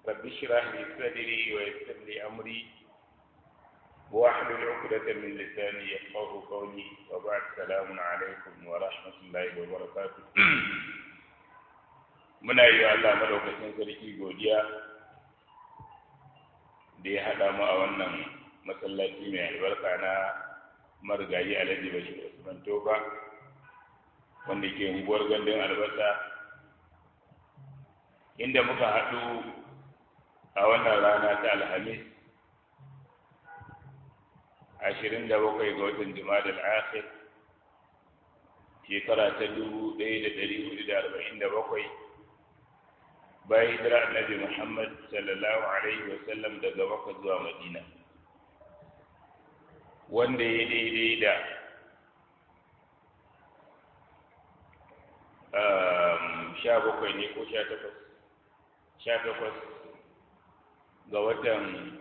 رب اشرح لي صدري ويسر لي أمري واحلل عقدة من لساني يفقه قولي وبعد السلام عليكم ورحمة الله وبركاته muna yi wa Allah madaukakin sarki godiya da ya haɗa mu a wannan masallaci mai albarka na marigayi alhaji bashir usman tofa wanda ke unguwar gandun albasa inda muka haɗu a wannan rana ta alhamis ashirin da bakwai ga watan jima'a akhir shekara ta dubu ɗaya da ɗari hudu da arba'in da bakwai bayan hijira annabi muhammad sallallahu alaihi wasallam daga makka zuwa madina wanda ya daidai da sha bakwai ne ko sha takwas sha takwas ga watan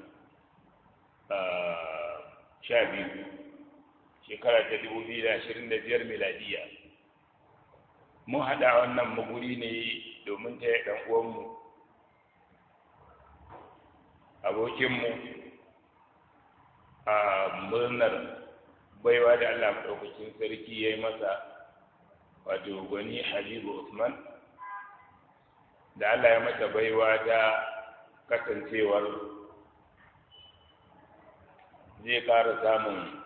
sha biyu shekara ta dubu biyu da ashirin da biyar miladiya mun haɗa wannan maguri ne domin ta yi ɗan uwanmu abokinmu a murnar baiwa da Allah maɗaukakin sarki ya yi masa wato gwani Habibu Usman da Allah ya masa baiwa ta kasancewar zai ƙara samun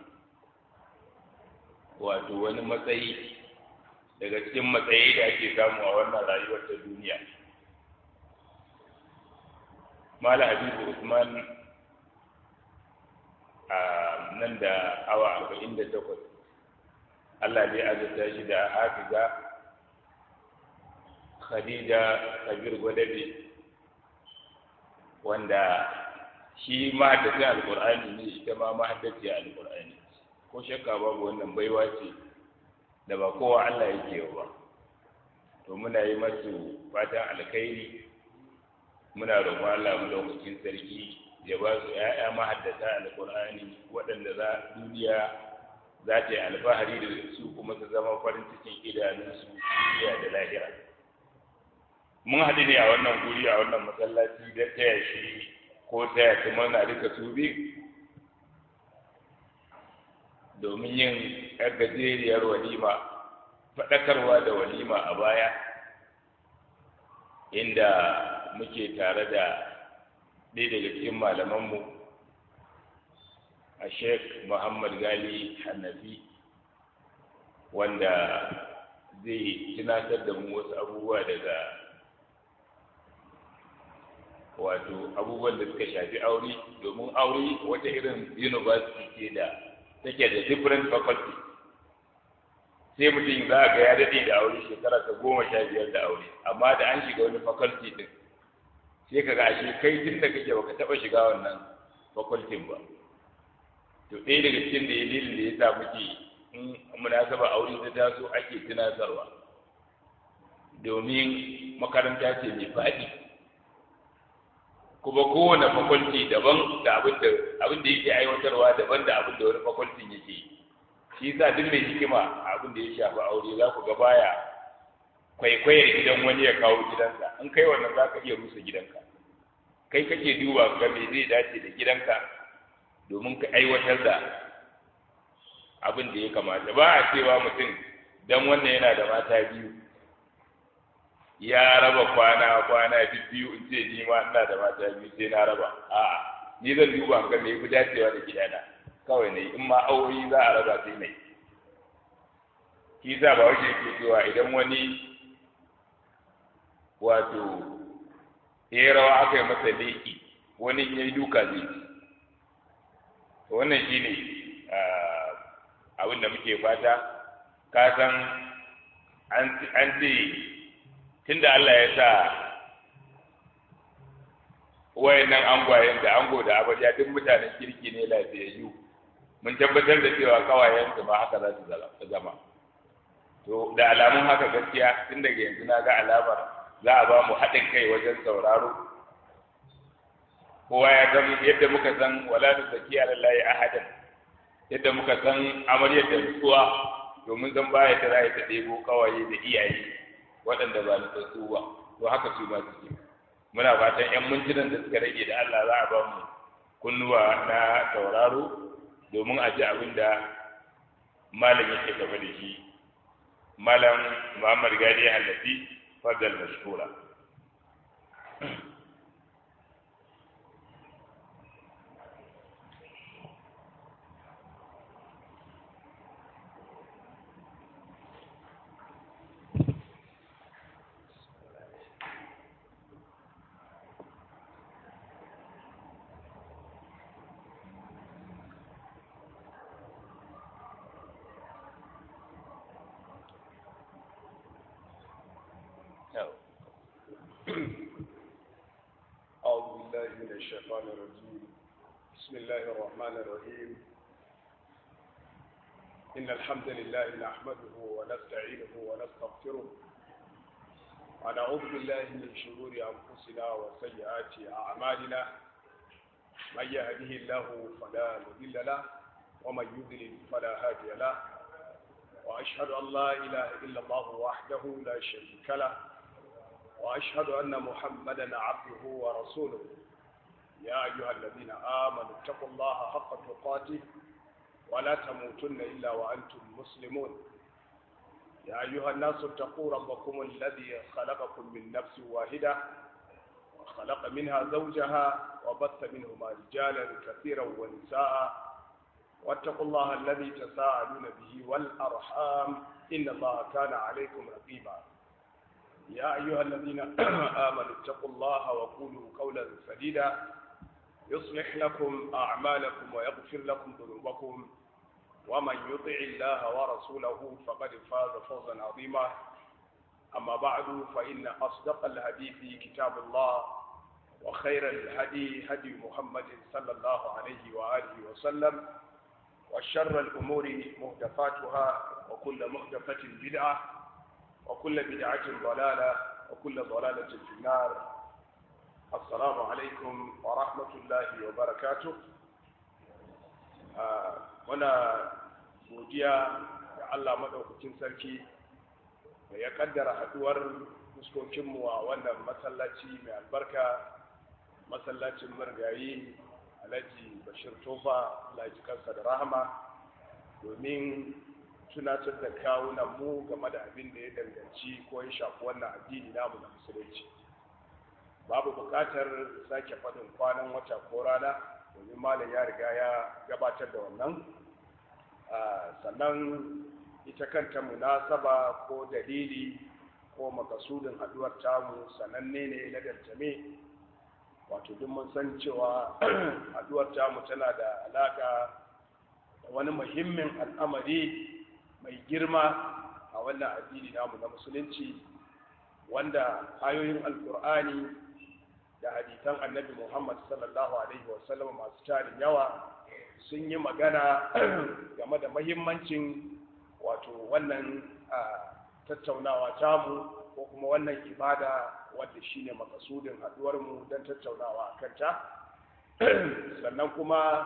wato wani matsayi daga cikin matsayi da ake samu a wannan rayuwar ta duniya Mala Habibu Usman a nan da awa arba'in da takwas Allah zai azurta shi da hafiza Khadija Kabir Gwadabe wanda shi mahaddacin alkur'ani ne ita ma mahaddaciya alkur'ani ko shakka babu wannan baiwa ce da ba kowa Allah yake ba to muna yi masu fatan alkhairi muna roƙon Allah mu lokacin sarki ya ba su ‘ya'ya mahaddata alƙur'ani waɗanda za duniya za ta yi alfahari da su kuma su zama farin cikin idanunsu duniya da lahira mun haɗu ne a wannan guri a wannan masallaci da taya shi ko taya su mana duka su biyu domin yin ‘yar gajeriyar walima faɗakarwa da walima a baya inda muke tare da ɗaya daga cikin malamanmu a sheikh muhammad gali hannafi wanda zai tunatar da mu wasu abubuwa daga wato abubuwan da suka shafi aure domin aure wata irin university ce da take da different faculty sai mutum za a ga ya daɗe da aure shekara ta goma sha biyar da aure amma da an shiga wani faculty din sai ka ga ashe kai tun da kake baka taɓa shiga wannan faculty ba to ɗaya daga cikin da dalilin da ya sa muke in munasaba aure ta taso ake tunatarwa domin makaranta ce mai faɗi kuma kowane fakulti daban da abin da abin da yake aiwatarwa daban da abin da wani fakultin yake shi yasa duk mai hikima abin da ya shafi aure za ku ga baya kwaikwayar gidan wani ya kawo gidansa in kai wannan za ka iya rusa gidanka kai kake duba ga me zai dace da gidanka domin ka aiwatar da abin da ya kamata ba a cewa mutum dan wannan yana da mata biyu ya raba kwana kwana biyu in ce ni ma ina da mata biyu sai na raba a'a ni zan duba ga me yafi dacewa da gidana kawai ne in ma aure za a raba sai mai shi sa ba wace ke cewa idan wani wato ya rawa aka yi masa leƙi wani ya yi duka zai ci wannan shi ne abin da muke fata ka san an ce tunda Allah ya sa wayannan angwayen da ango da amarya duk mutanen kirki ne lafiyayyu mun tabbatar da cewa kawayen su ma haka za su zama to da alamun haka gaskiya tun daga yanzu na ga alamar za a ba mu haɗin kai wajen sauraro kowa ya san yadda muka san wala da zaki alallahi ahadan yadda muka san amaryar da nutsuwa domin zan baya ta za ta ɗebo kawaye da iyaye waɗanda ba nutsatsu ba to haka su ma suke muna fatan yan mintunan da suka rage da Allah za a ba mu kunnuwa na tauraro domin a ji abin da malam yake gaba da shi malam Muhammad Gadi Halafi fadal mashkura أعوذ بالله من الشيطان الرجيم بسم الله الرحمن الرحيم إن الحمد لله نحمده ونستعينه ونستغفره ونعوذ بالله من شرور أنفسنا وسيئات أعمالنا من يهده الله فلا مضل له ومن يضلل فلا هادي له وأشهد أن لا إله إلا الله وحده لا شريك له وأشهد أن محمدا عبده ورسوله يا أيها الذين آمنوا اتقوا الله حق تقاته ولا تموتن إلا وأنتم مسلمون يا أيها الناس اتقوا ربكم الذي خلقكم من نفس واحدة وخلق منها زوجها وبث منهما رجالا كثيرا ونساء واتقوا الله الذي تساءلون به والأرحام إن الله كان عليكم رقيبا يا أيها الذين آمنوا اتقوا الله وقولوا قولا سديدا يصلح لكم أعمالكم ويغفر لكم ذنوبكم ومن يطع الله ورسوله فقد فاز فوزا عظيما أما بعد فإن أصدق الحديث كتاب الله وخير الهدي هدي محمد صلى الله عليه وآله وسلم وشر الأمور محدثاتها وكل محدثة بدعة وكل بدعة ضلالة وكل ضلالة في النار السلام عليكم ورحمة الله وبركاته muna godiya da Allah maɗaukakin sarki da ya kaddara haɗuwar fuskokinmu a wannan masallaci mai albarka masallacin margayi alhaji bashir tofa alhaji kansa da rahama domin tunatar da kawunan mu game da abin da ya danganci ko ya shafi wannan addini namu na musulunci babu buƙatar sake faɗin kwanan wata ko rana domin malam ya riga ya gabatar da wannan sannan ita kanta munasaba ko dalili ko makasudin haduwar tamu sananne ne na dantame wato duk mun san cewa haduwar tamu tana da alaka da wani muhimmin al'amari mai girma a wannan addini namu na musulunci wanda ayoyin alkur'ani da hadisan annabi muhammad sallallahu alaihi wasallam masu tarin yawa sun yi magana game da mahimmancin wato wannan tattaunawa tamu ko kuma wannan ibada wadda shine makasudin haduwarmu don tattaunawa a kanta sannan kuma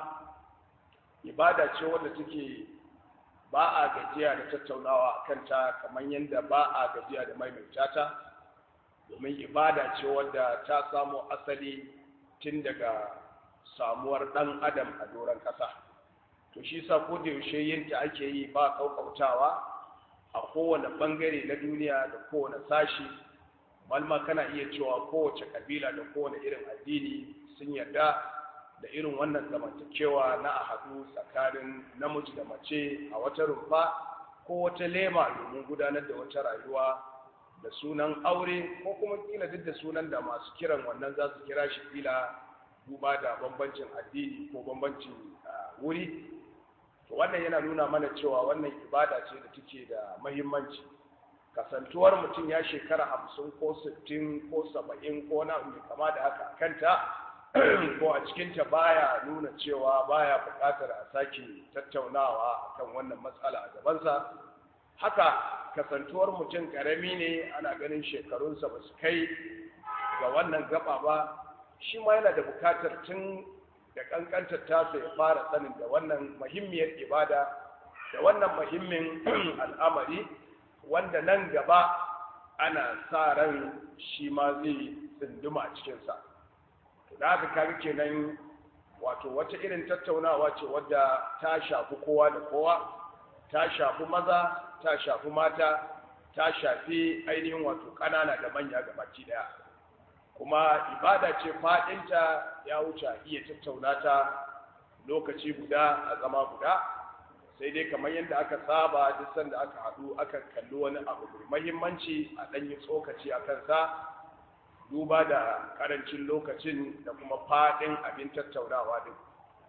ibada ce wadda take ba a gajiya da tattaunawa a kanta kamar yadda ba a gajiya da maimaita ta domin ibada ce wadda ta samo asali tun daga samuwar ɗan adam a doron ƙasa to shi sa ko da yaushe yinta ake yi ba ƙauƙautawa a kowane ɓangare na duniya da kowane sashi malma kana iya cewa kowace ƙabila da kowane irin addini sun yarda da irin wannan zamantakewa na a haɗu tsakanin namiji da mace a wata rumfa ko wata lema domin gudanar da wata rayuwa da sunan aure ko kuma kila duk da sunan da masu kiran wannan za su kira shi kila duba da bambancin addini ko bambancin wuri to wannan yana nuna mana cewa wannan ibada ce da take da mahimmanci kasantuwar mutum ya shekara hamsin ko sittin ko saba'in ko na mai kama da haka kanta ko a cikinta baya nuna cewa baya buƙatar a sake tattaunawa akan wannan matsala a gabansa haka kasantuwar mutum ƙarami ne ana ganin shekarunsa ba su kai ga wannan gaba ba shi ma yana da buƙatar tun da ƙanƙantar tasa ya fara sanin da wannan muhimmiyar ibada da wannan muhimmin al'amari wanda nan gaba ana sa ran shi ma zai tsinduma a cikinsa da haka kaga kenan wato wata irin tattaunawa ce wadda ta shafi kowa da kowa ta shafi maza ta shafi mata ta shafi ainihin wato ƙanana da manya gabaki daya kuma ibada ce faɗinta ya wuce iya tattauna ta lokaci guda a zama guda sai dai kamar yadda aka saba duk sanda aka haɗu aka kalli wani abu mai mahimmanci a ɗanyi tsokaci a kansa duba da ƙarancin lokacin da kuma faɗin abin tattaunawa din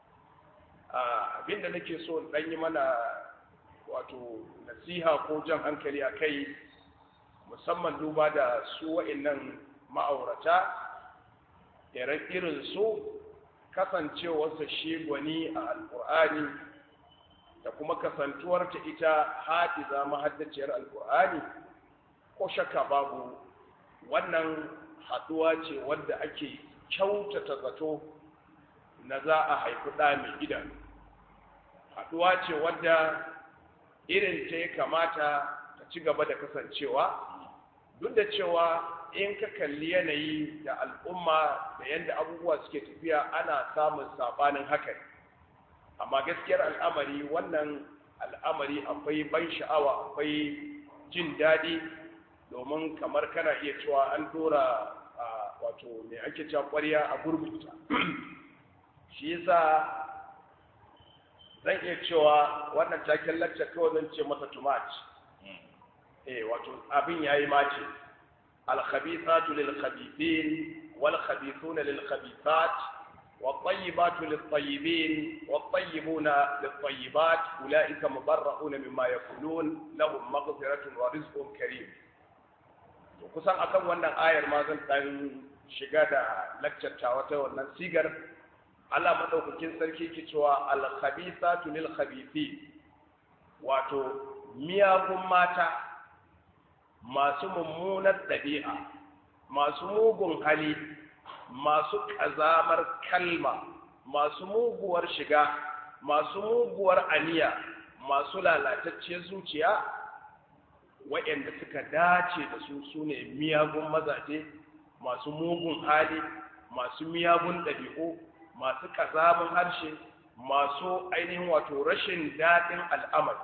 abin da nake so ɗan yi mana wato nasiha ko jan hankali a kai musamman duba da su wa'innan ma'aurata irin su kasancewarsa shi gwani a alƙur'ani da kuma kasantuwarta ita haɗiza mahaddaciyar alƙur'ani ko shakka babu wannan haɗuwa ce wadda ake kyautata zato na za a haifi ɗa mai idanu haɗuwa ce wadda irin ta ya kamata ta ci gaba da kasancewa duk da cewa in ka kalli yanayi da al'umma da yadda abubuwa suke tafiya ana samun sabanin haka amma gaskiyar al'amari wannan al'amari akwai ban sha'awa akwai jin daɗi domin kamar kana iya cewa an dora wato mai ake cewa ƙwarya a gurbinta shi yasa zan iya cewa wannan taken lacca kawai zan ce masa tumat eh wato abin yayi mace al-khabithatu lil-khabithin wal-khabithuna lil-khabithat wat-tayyibatu lit-tayyibin wat-tayyibuna lit-tayyibat ulaika mubarra'una mimma yaqulun lahum maghfiratun wa rizqun karim to kusan akan wannan ayar ma zan dan shiga da laccar wata wannan sigar Allah madaukakin sarki ke cewa al-khabithatu lil-khabithin wato miyagun mata masu mummunar ɗabi'a masu mugun hali masu ƙazamar kalma masu muguwar shiga masu muguwar aniya masu lalatacciyar zuciya waɗanda suka dace da su su ne miyagun mazaje masu mugun hali masu miyagun ɗabi'u masu ƙazamin harshe masu ainihin wato rashin daɗin al'amari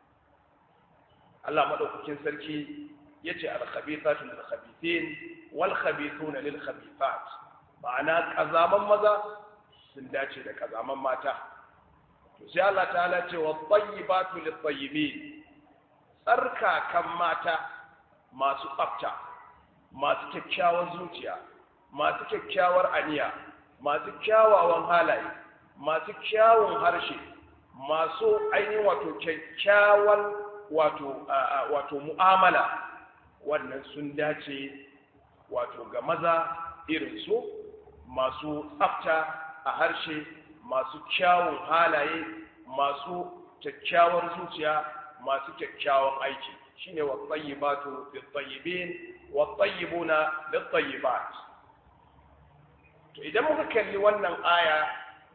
Allah maɗaukakin sarki ya ce alkhabithatu lil khabithin wal khabithuna lil khabithat ma'ana ƙazaman maza sun dace da ƙazaman mata to sai Allah ta'ala ce wa tayyibatu lit tayyibin tsarkakan mata masu tsafta masu kyakkyawar zuciya masu kyakkyawar aniya masu kyawawan halaye masu kyawun harshe masu ainihin wato kyakkyawan wato wato mu'amala wannan sun dace wato ga maza irin su masu tsafta a harshe masu kyawun halaye masu kyakkyawar zuciya masu kyakkyawan aiki shine wa tayyibatu lit tayyibin wa tayyibuna lit tayyibat to idan muka kalli wannan aya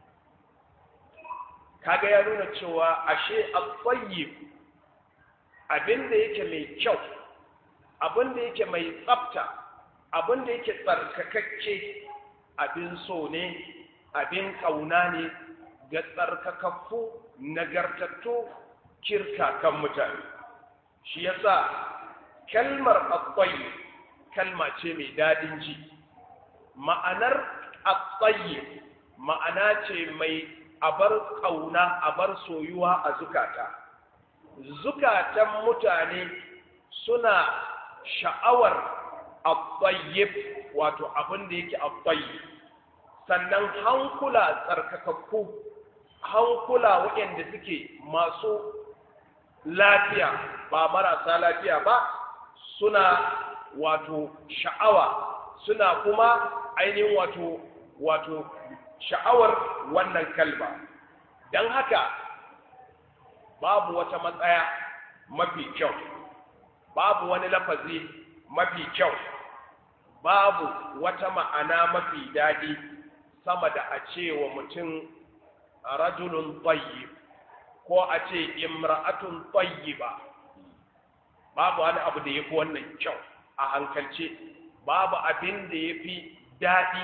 kaga ya nuna cewa ashe at-tayyib abinda yake mai kyau abinda yake mai tsafta abinda yake tsarkakakke abin so ne abin kauna ne ga tsarkakakku nagartattu kirkakan mutane shi yasa kalmar at-tayyib kalma ce mai dadin ji ma'anar at-tayyib ma'ana ce mai abar kauna abar soyuwa a zukata zukatan mutane suna sha'awar at-tayyib wato abin da yake at-tayyib sannan hankula tsarkakakku hankula waɗanda suke masu lafiya ba marasa lafiya ba suna wato sha'awa suna kuma ainihin wato wato sha'awar wannan kalma don haka babu wata matsaya mafi kyau babu wani lafazi mafi kyau babu wata ma'ana mafi daɗi sama da a ce wa mutum rajulun tayyib ko a ce imra'atun tayyiba babu wani abu da yafi wannan kyau a hankalce babu abin da ya fi daɗi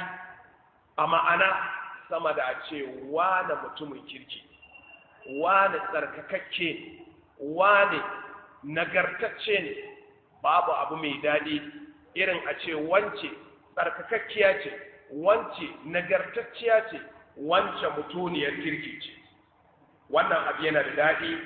a ma'ana sama da a ce wane mutumin kirki wane tsarkakakke wane nagartacce ne babu abu mai daɗi irin a ce wance tsarkakakkiya ce wance nagartacciya ce wance mutuniyar kirki ce wannan abu yana da daɗi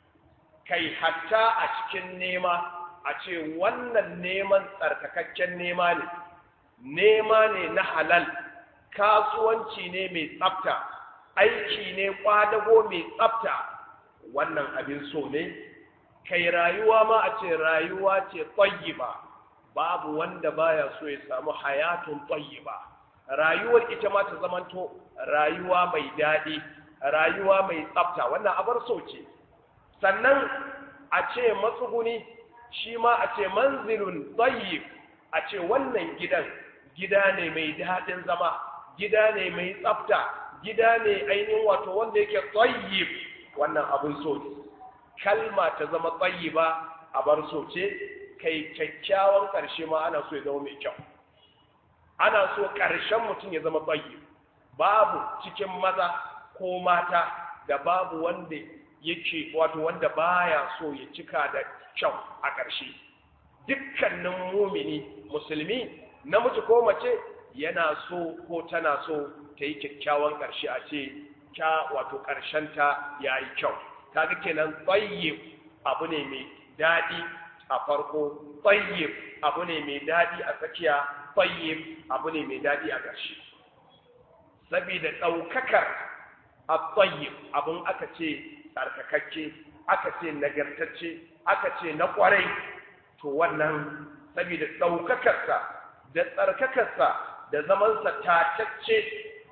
kai hatta a cikin nema a ce wannan neman tsarkakakken nema ne nema ne na halal kasuwanci ne mai tsafta aiki ne kwadago mai tsafta wannan abin so ne kai rayuwa ma a ce rayuwa ce tayyiba babu wanda baya so ya samu hayatun tayyiba rayuwar ita ma ta zamanto rayuwa mai daɗi rayuwa mai tsafta wannan abar so ce sannan a ce matsuguni shi ma a ce manzilun tayyib a ce wannan gidan gida ne mai daɗin zama gida ne mai tsafta gida ne ainihin wato wanda yake tayyib wannan abin so ne kalma ta zama tayyiba a bar so ce kai kyakkyawan ƙarshe ma ana so ya zama mai kyau ana so ƙarshen mutum ya zama tayyib babu cikin maza ko mata da babu wanda yake wato wanda baya so ya cika da kyau a ƙarshe dukkanin mumini musulmi namiji ko mace yana so ko tana so ta yi kyakkyawan ƙarshe a ce kya wato ƙarshenta ya yi kyau kaga kenan tsayyib abu ne mai daɗi a farko tsayyib abu ne mai daɗi a tsakiya tsayyib abu ne mai daɗi a ƙarshe saboda ɗaukakar a tsayyib abin aka ce tsarkakakke aka ce nagartacce aka ce na ƙwarai to wannan saboda ɗaukakarsa da tsarkakarsa da zamansa tatacce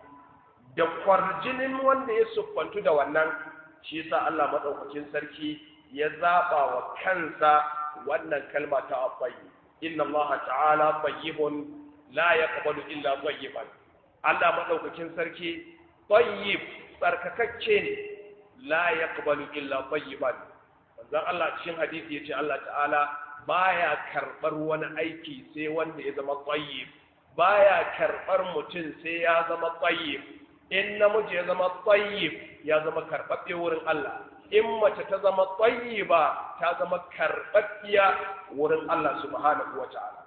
da kwarjinin wanda ya siffantu da wannan shi yasa Allah madaukakin sarki ya zaba wa kansa wannan kalma ta abayyi inna Allah ta'ala tayyibun la yaqbalu illa tayyiban Allah madaukakin sarki tayyib tsarkakakke ne la yaqbalu illa tayyiban manzon Allah cikin hadisi yace Allah ta'ala baya karbar wani aiki sai wanda ya zama tayyib baya karbar mutum sai ya zama tayyib in namiji ya zama tayyib ya zama karɓaɓɓe wurin Allah in mace ta zama tayyiba ta zama karɓaɓɓiya wurin Allah subhanahu wa ta'ala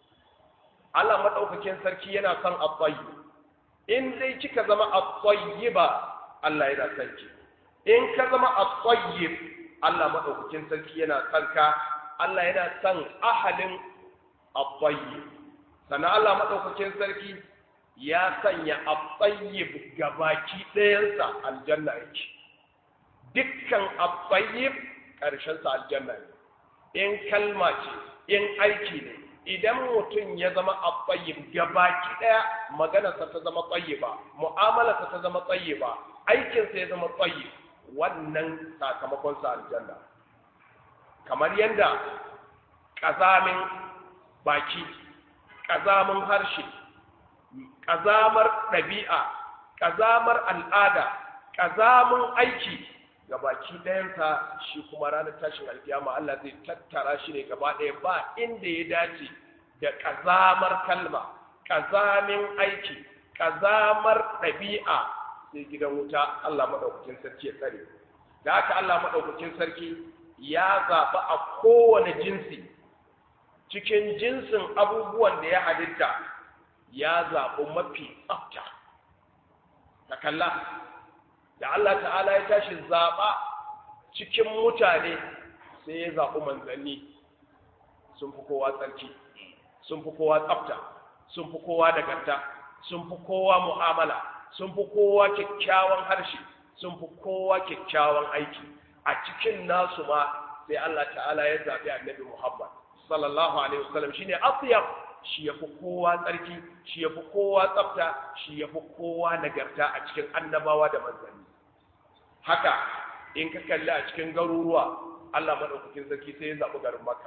Allah madaukakin sarki yana son at-tayyib in dai kika zama at-tayyiba Allah yana son ki in ka zama at-tayyib Allah madaukakin sarki yana son ka Allah yana son ahalin at-tayyib sannan Allah madaukakin sarki ya sanya at-tayyib gabaki ɗayansa aljanna yake dukkan at-tayyib ƙarshen sa aljanna ne in kalma ce in aiki ne idan mutum ya zama at-tayyib gabaki ɗaya maganarsa ta zama tayyiba mu'amalarsa ta zama tayyiba aikinsa ya zama tayyib wannan sakamakon sa aljanna kamar yadda ƙazamin baki ƙazamin harshe ƙazamar ɗabi'a ƙazamar al'ada ƙazamin aiki ga baki ɗayansa shi kuma ranar tashin alkiyama Allah zai tattara shi ne gaba ɗaya ba inda ya dace da ƙazamar kalma ƙazamin aiki ƙazamar ɗabi'a sai gidan wuta Allah maɗaukakin sarki ya tsare da haka Allah maɗaukakin sarki ya zaɓi a kowane jinsi cikin jinsin abubuwan da ya halitta ya zaɓi mafi tsafta ta kalla da Allah ta'ala ya tashi zaɓa cikin mutane sai ya zaɓi manzanni sun fi kowa tsarki sun fi kowa tsafta sun fi kowa nagarta sun fi kowa mu'amala sun fi kowa kyakkyawan harshe sun fi kowa kyakkyawan aiki a cikin nasu ma sai Allah ta'ala ya zaɓi annabi Muhammad sallallahu alaihi wasallam shine atyab shi yafi kowa tsarki shi yafi kowa tsafta shi yafi kowa nagarta a cikin annabawa da manzanni haka in ka kalli a cikin garuruwa Allah madaukakin sarki sai ya zaɓi garin Makka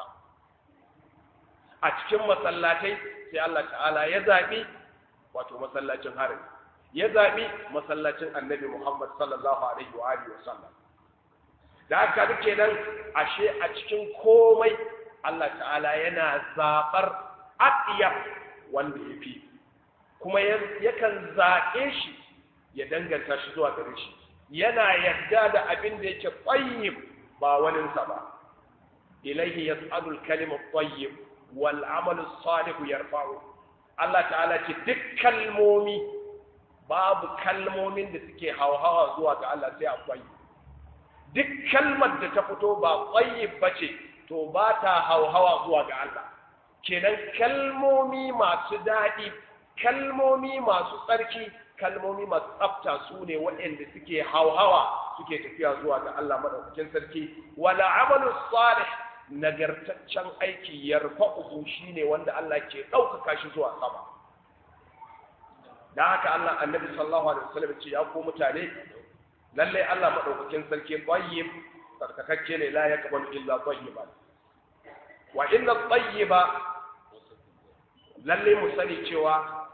a cikin masallatai sai Allah ta'ala ya zaɓi wato masallacin harin ya zaɓi masallacin annabi Muhammad sallallahu alaihi wa alihi wasallam da haka duke nan ashe a cikin komai Allah ta'ala yana zaɓar aɗiyar wanda ya fi kuma yakan zaɓe shi ya danganta shi zuwa gare shi yana yarda da abin da yake tsayyib ba waninsa ba ilaihi yas'alu al-kalimu at-tayyib wal 'amalu as-salihu yarfa'u Allah ta'ala ce duk kalmomi babu kalmomin da suke hauhawa zuwa ga Allah sai akwai duk kalmar da ta fito ba tsayyib bace to ba ta hauhawa zuwa ga Allah kenan kalmomi masu daɗi kalmomi masu tsarki kalmomi masu tsafta su ne waɗanda suke hauhawa suke tafiya zuwa ga Allah maɗaukakin sarki wala amalu salih nagartaccen aiki yarfa'uhu shine wanda Allah ke ɗaukaka shi zuwa sama dan haka Allah annabi sallallahu alaihi wasallam ce ya ku mutane lalle Allah maɗaukakin sarki tayyib tsarkakakke ne la yaqbalu illa tayyiban wa inna tayyiba lalle mu sani cewa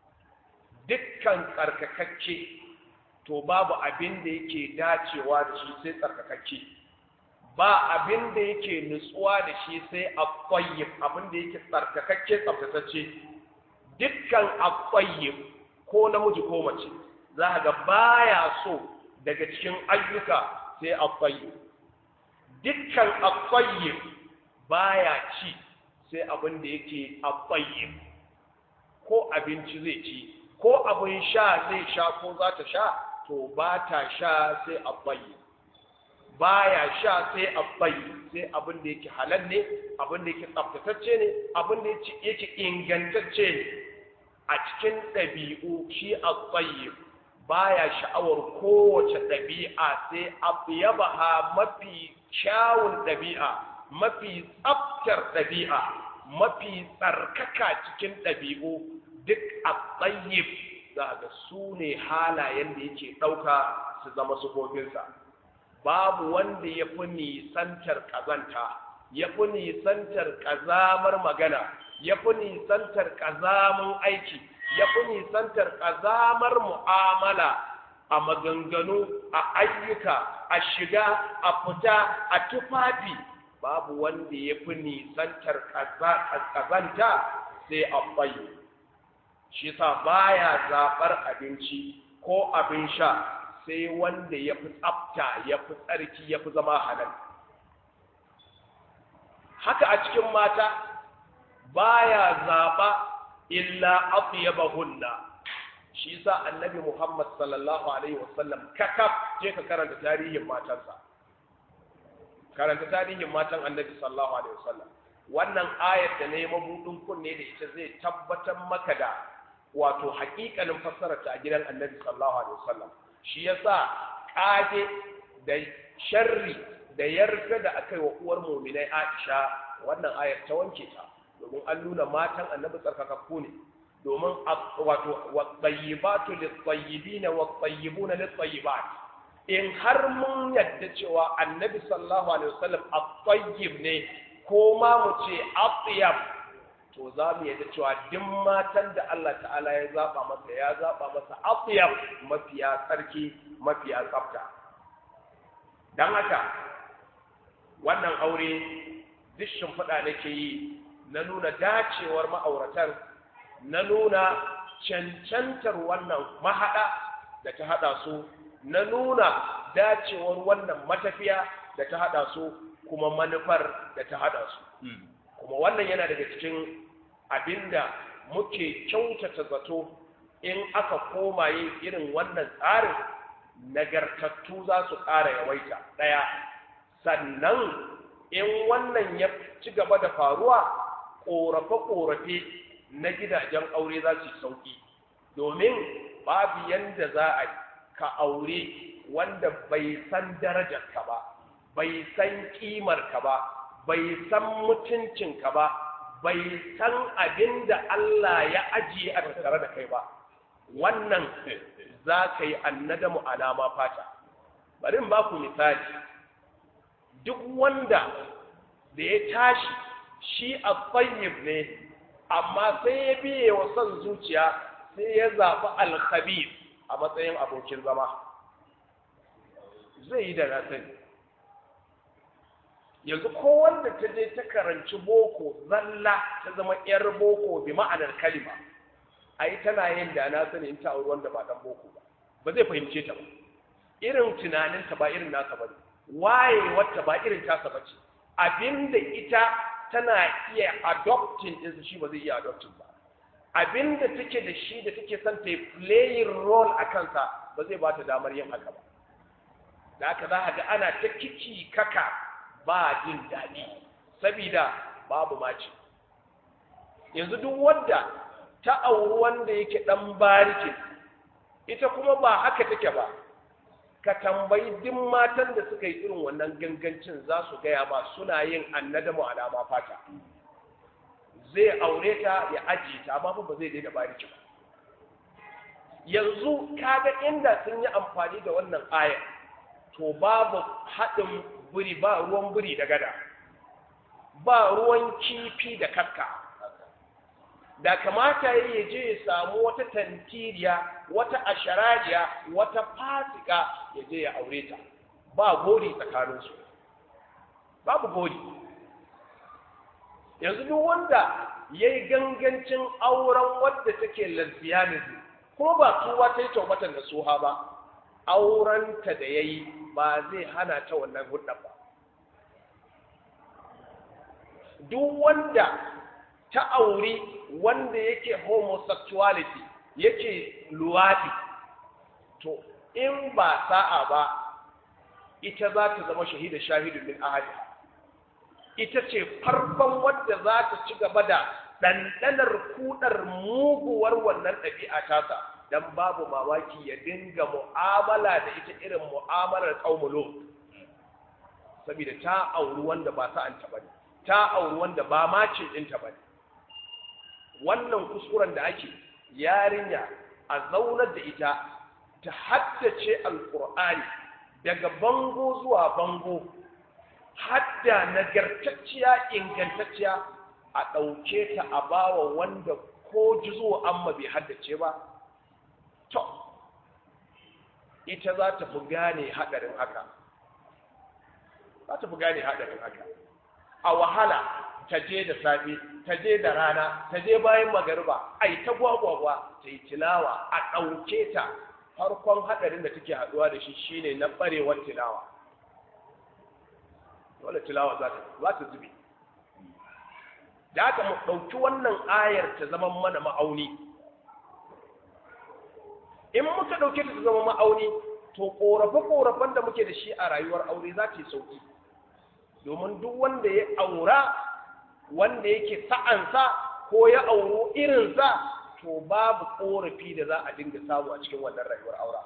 dukkan tsarkakakke to babu abin da yake dacewa da shi sai tsarkakakke ba abin da yake nutsuwa da shi sai akwai abin da yake tsarkakakke tsaftatacce dukkan akwai ko namiji ko mace za ga baya so daga cikin ayyuka sai akwai dukkan akwai baya ci sai abin da yake akwai ko abinci zai ci ko abin sha zai sha ko za ta sha to ba ta sha sai abayi baya sha sai abayi sai abin da yake halal ne abin da yake tsaftatacce ne abin da yake ingantacce ne a cikin ɗabi'u shi abayi baya sha'awar kowace ɗabi'a sai abiyabaha mafi kyawun ɗabi'a mafi tsaftar ɗabi'a mafi tsarkaka cikin ɗabi'u duk a tsayyib za ga su ne halayen da yake ɗauka su zama sufofinsa babu wanda ya fi nisantar ƙazanta ya fi nisantar ƙazamar magana ya fi nisantar ƙazamin aiki ya fi nisantar ƙazamar mu'amala a maganganu a ayyuka a shiga a fita a tufafi babu wanda ya fi nisantar ƙazanta sai a bayyana shi sa baya zaɓar abinci ko abin sha sai wanda ya fi tsafta ya fi tsarki ya fi zama halal haka a cikin mata baya zaɓa illa atyabahunna shi sa annabi Muhammad sallallahu alaihi wasallam kakaf je ka karanta tarihin matansa karanta tarihin matan annabi sallallahu alaihi wasallam wannan ayar da ne mabudin kunne da ita zai tabbatar maka da wato haƙiƙanin fassararta a gidan annabi sallallahu alaihi wasallam shi yasa kage da sharri da yarda da aka yi wa uwar mu'minai Aisha wannan ayar ta wanke ta domin an nuna matan annabi tsarkakakku ne domin wato wat-tayyibatu lit-tayyibin wat-tayyibuna lit-tayyibat in har mun yadda cewa annabi sallallahu alaihi wasallam at-tayyib ne ko ma mu ce atyab to za mu yadda cewa duk matan da Allah ta'ala ya zaba masa ya zaba masa atyab mafiya tsarki mafiya tsafta dan haka wannan aure duk shimfiɗa nake yi na nuna dacewar ma'auratan na nuna cancantar wannan mahaɗa da ta haɗa su na nuna dacewar wannan matafiya da ta haɗa su kuma manufar da ta haɗa su kuma wannan yana daga cikin abinda muke kyautata zato in aka koma yin irin wannan tsarin nagartattu za su ƙara yawaita ɗaya sannan in wannan ya ci gaba da faruwa ƙorafe-ƙorafe na gidajen aure za su sauƙi domin babu yanda za a ka aure wanda bai san darajarka ba bai san ƙimarka ba bai san mutuncinka ba bai san abin da Allah ya ajiye a tattare da kai ba wannan za ka yi annadamu alama fata bari in ba ku misali duk wanda da ya tashi shi a tsayyib ne amma sai ya biye wa son zuciya sai ya zaɓi alkhabir a matsayin abokin zama zai yi da na sani yanzu ko wanda ta je ta karanci boko zalla ta zama yar boko bi ma'anar kalima ai tana yin da na sani in ta auri wanda ba dan boko ba ba zai fahimce ta ba irin tunaninta ba irin nasa ba ne waye wata ba irin tasa ba ce abinda ita tana iya adopting ɗinsa shi ba zai iya adopting ba abinda take da shi da take son ta yi playing role a kansa ba zai ba ta damar yin haka ba da haka za a ga ana ta kici kaka ba jin daɗi sabida babu mace yanzu duk wanda ta auri wanda yake ɗan barikin ita kuma ba haka take ba ka tambayi duk matan da suka yi irin wannan gangancin za su gaya ba suna yin annadamu alama fata zai aure ta ya ajiye ta amma ba zai daina bariki ba yanzu kaga inda sun yi amfani da wannan ayar to babu haɗin buri ba ruwan buri da gada ba ruwan kifi da kakka da kamata ya je ya samu wata tantiriya wata asharariya wata fasika ya je ya aure ta ba gori tsakaninsu babu gori yanzu duk wanda ya yi gangancin auren wadda take lesbianism ko ba tuwa ta yi taubatan da soha ba aurenta da ya yi ba zai hana ta wannan hudun ba duk wanda ta auri wanda yake homosexuality yake luwaɗi to in ba sa'a ba ita za ta zama shahida shahidun min ahadi ita ce farkon wadda za ta ci gaba da ɗanɗanar kudar muguwar wannan ɗabi'a tasa don babu mamaki ya dinga mu'amala da ita irin mu'amalar ƙaumulo saboda ta auri wanda ba sa'anta ba ne ta auri wanda ba macin ɗinta ba ne wannan kuskuren da ake yarinya a zaunar da ita ta haddace alkur'ani daga bango zuwa bango hadda nagartacciya ingantacciya a ɗauke ta a bawa wanda ko jizo amma bai haddace ba to ita za ta fi gane haɗarin haka za ta fi gane haɗarin haka a wahala ta je da safe ta je da rana ta je bayan magariba ai ta gwagwagwa ta yi tilawa a ɗauke ta farkon haɗarin da take haɗuwa da shi shine na ɓarewar tilawa dole tilawa za ta za ta zube da haka mu ɗauki wannan ayar ta zama mana ma'auni in muka ɗauke ta ta zama ma'auni to ƙorafe-ƙorafen da muke da shi a rayuwar aure za ta yi sauƙi domin duk wanda ya aura wanda yake sa'ansa ko ya auro irinsa to babu korafi da za a dinga samu a cikin wannan rayuwar aura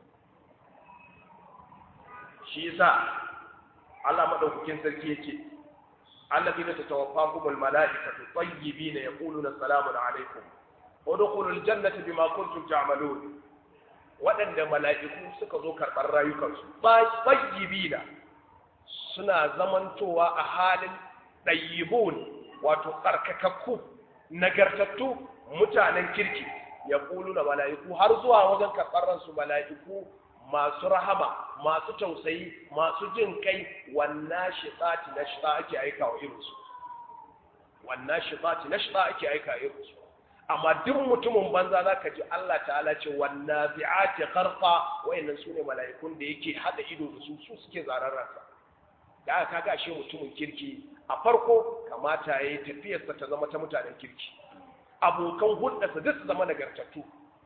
shi yasa Allah madaukakin sarki yake allazina tatawaffakumul malaikatu tayyibina yaquluna salamun alaikum udkhulul jannata bima kuntum ta'malun waɗanda mala'iku suka zo karɓar rayukansu tayyibina suna zamantowa a halin ɗayyibun wato tsarkakakku nagartattu mutanen kirki ya ƙulu na mala'iku har zuwa wajen karɓar ransu mala'iku masu rahama masu tausayi masu jin kai wannan shiɗati na shiɗa ake aika wa irinsu wannan shiɗati na shiɗa ake aika irinsu amma duk mutumin banza za ka ji Allah ta'ala ce wannan bi'ati karfa wayannan su ne mala'ikun da yake haɗa ido da su su suke zarar ransa da aka kaga ashe mutumin kirki a farko kamata ya yi tafiyarsa ta zama ta mutanen kirki abokan hulɗarsa duk su zama nagartattu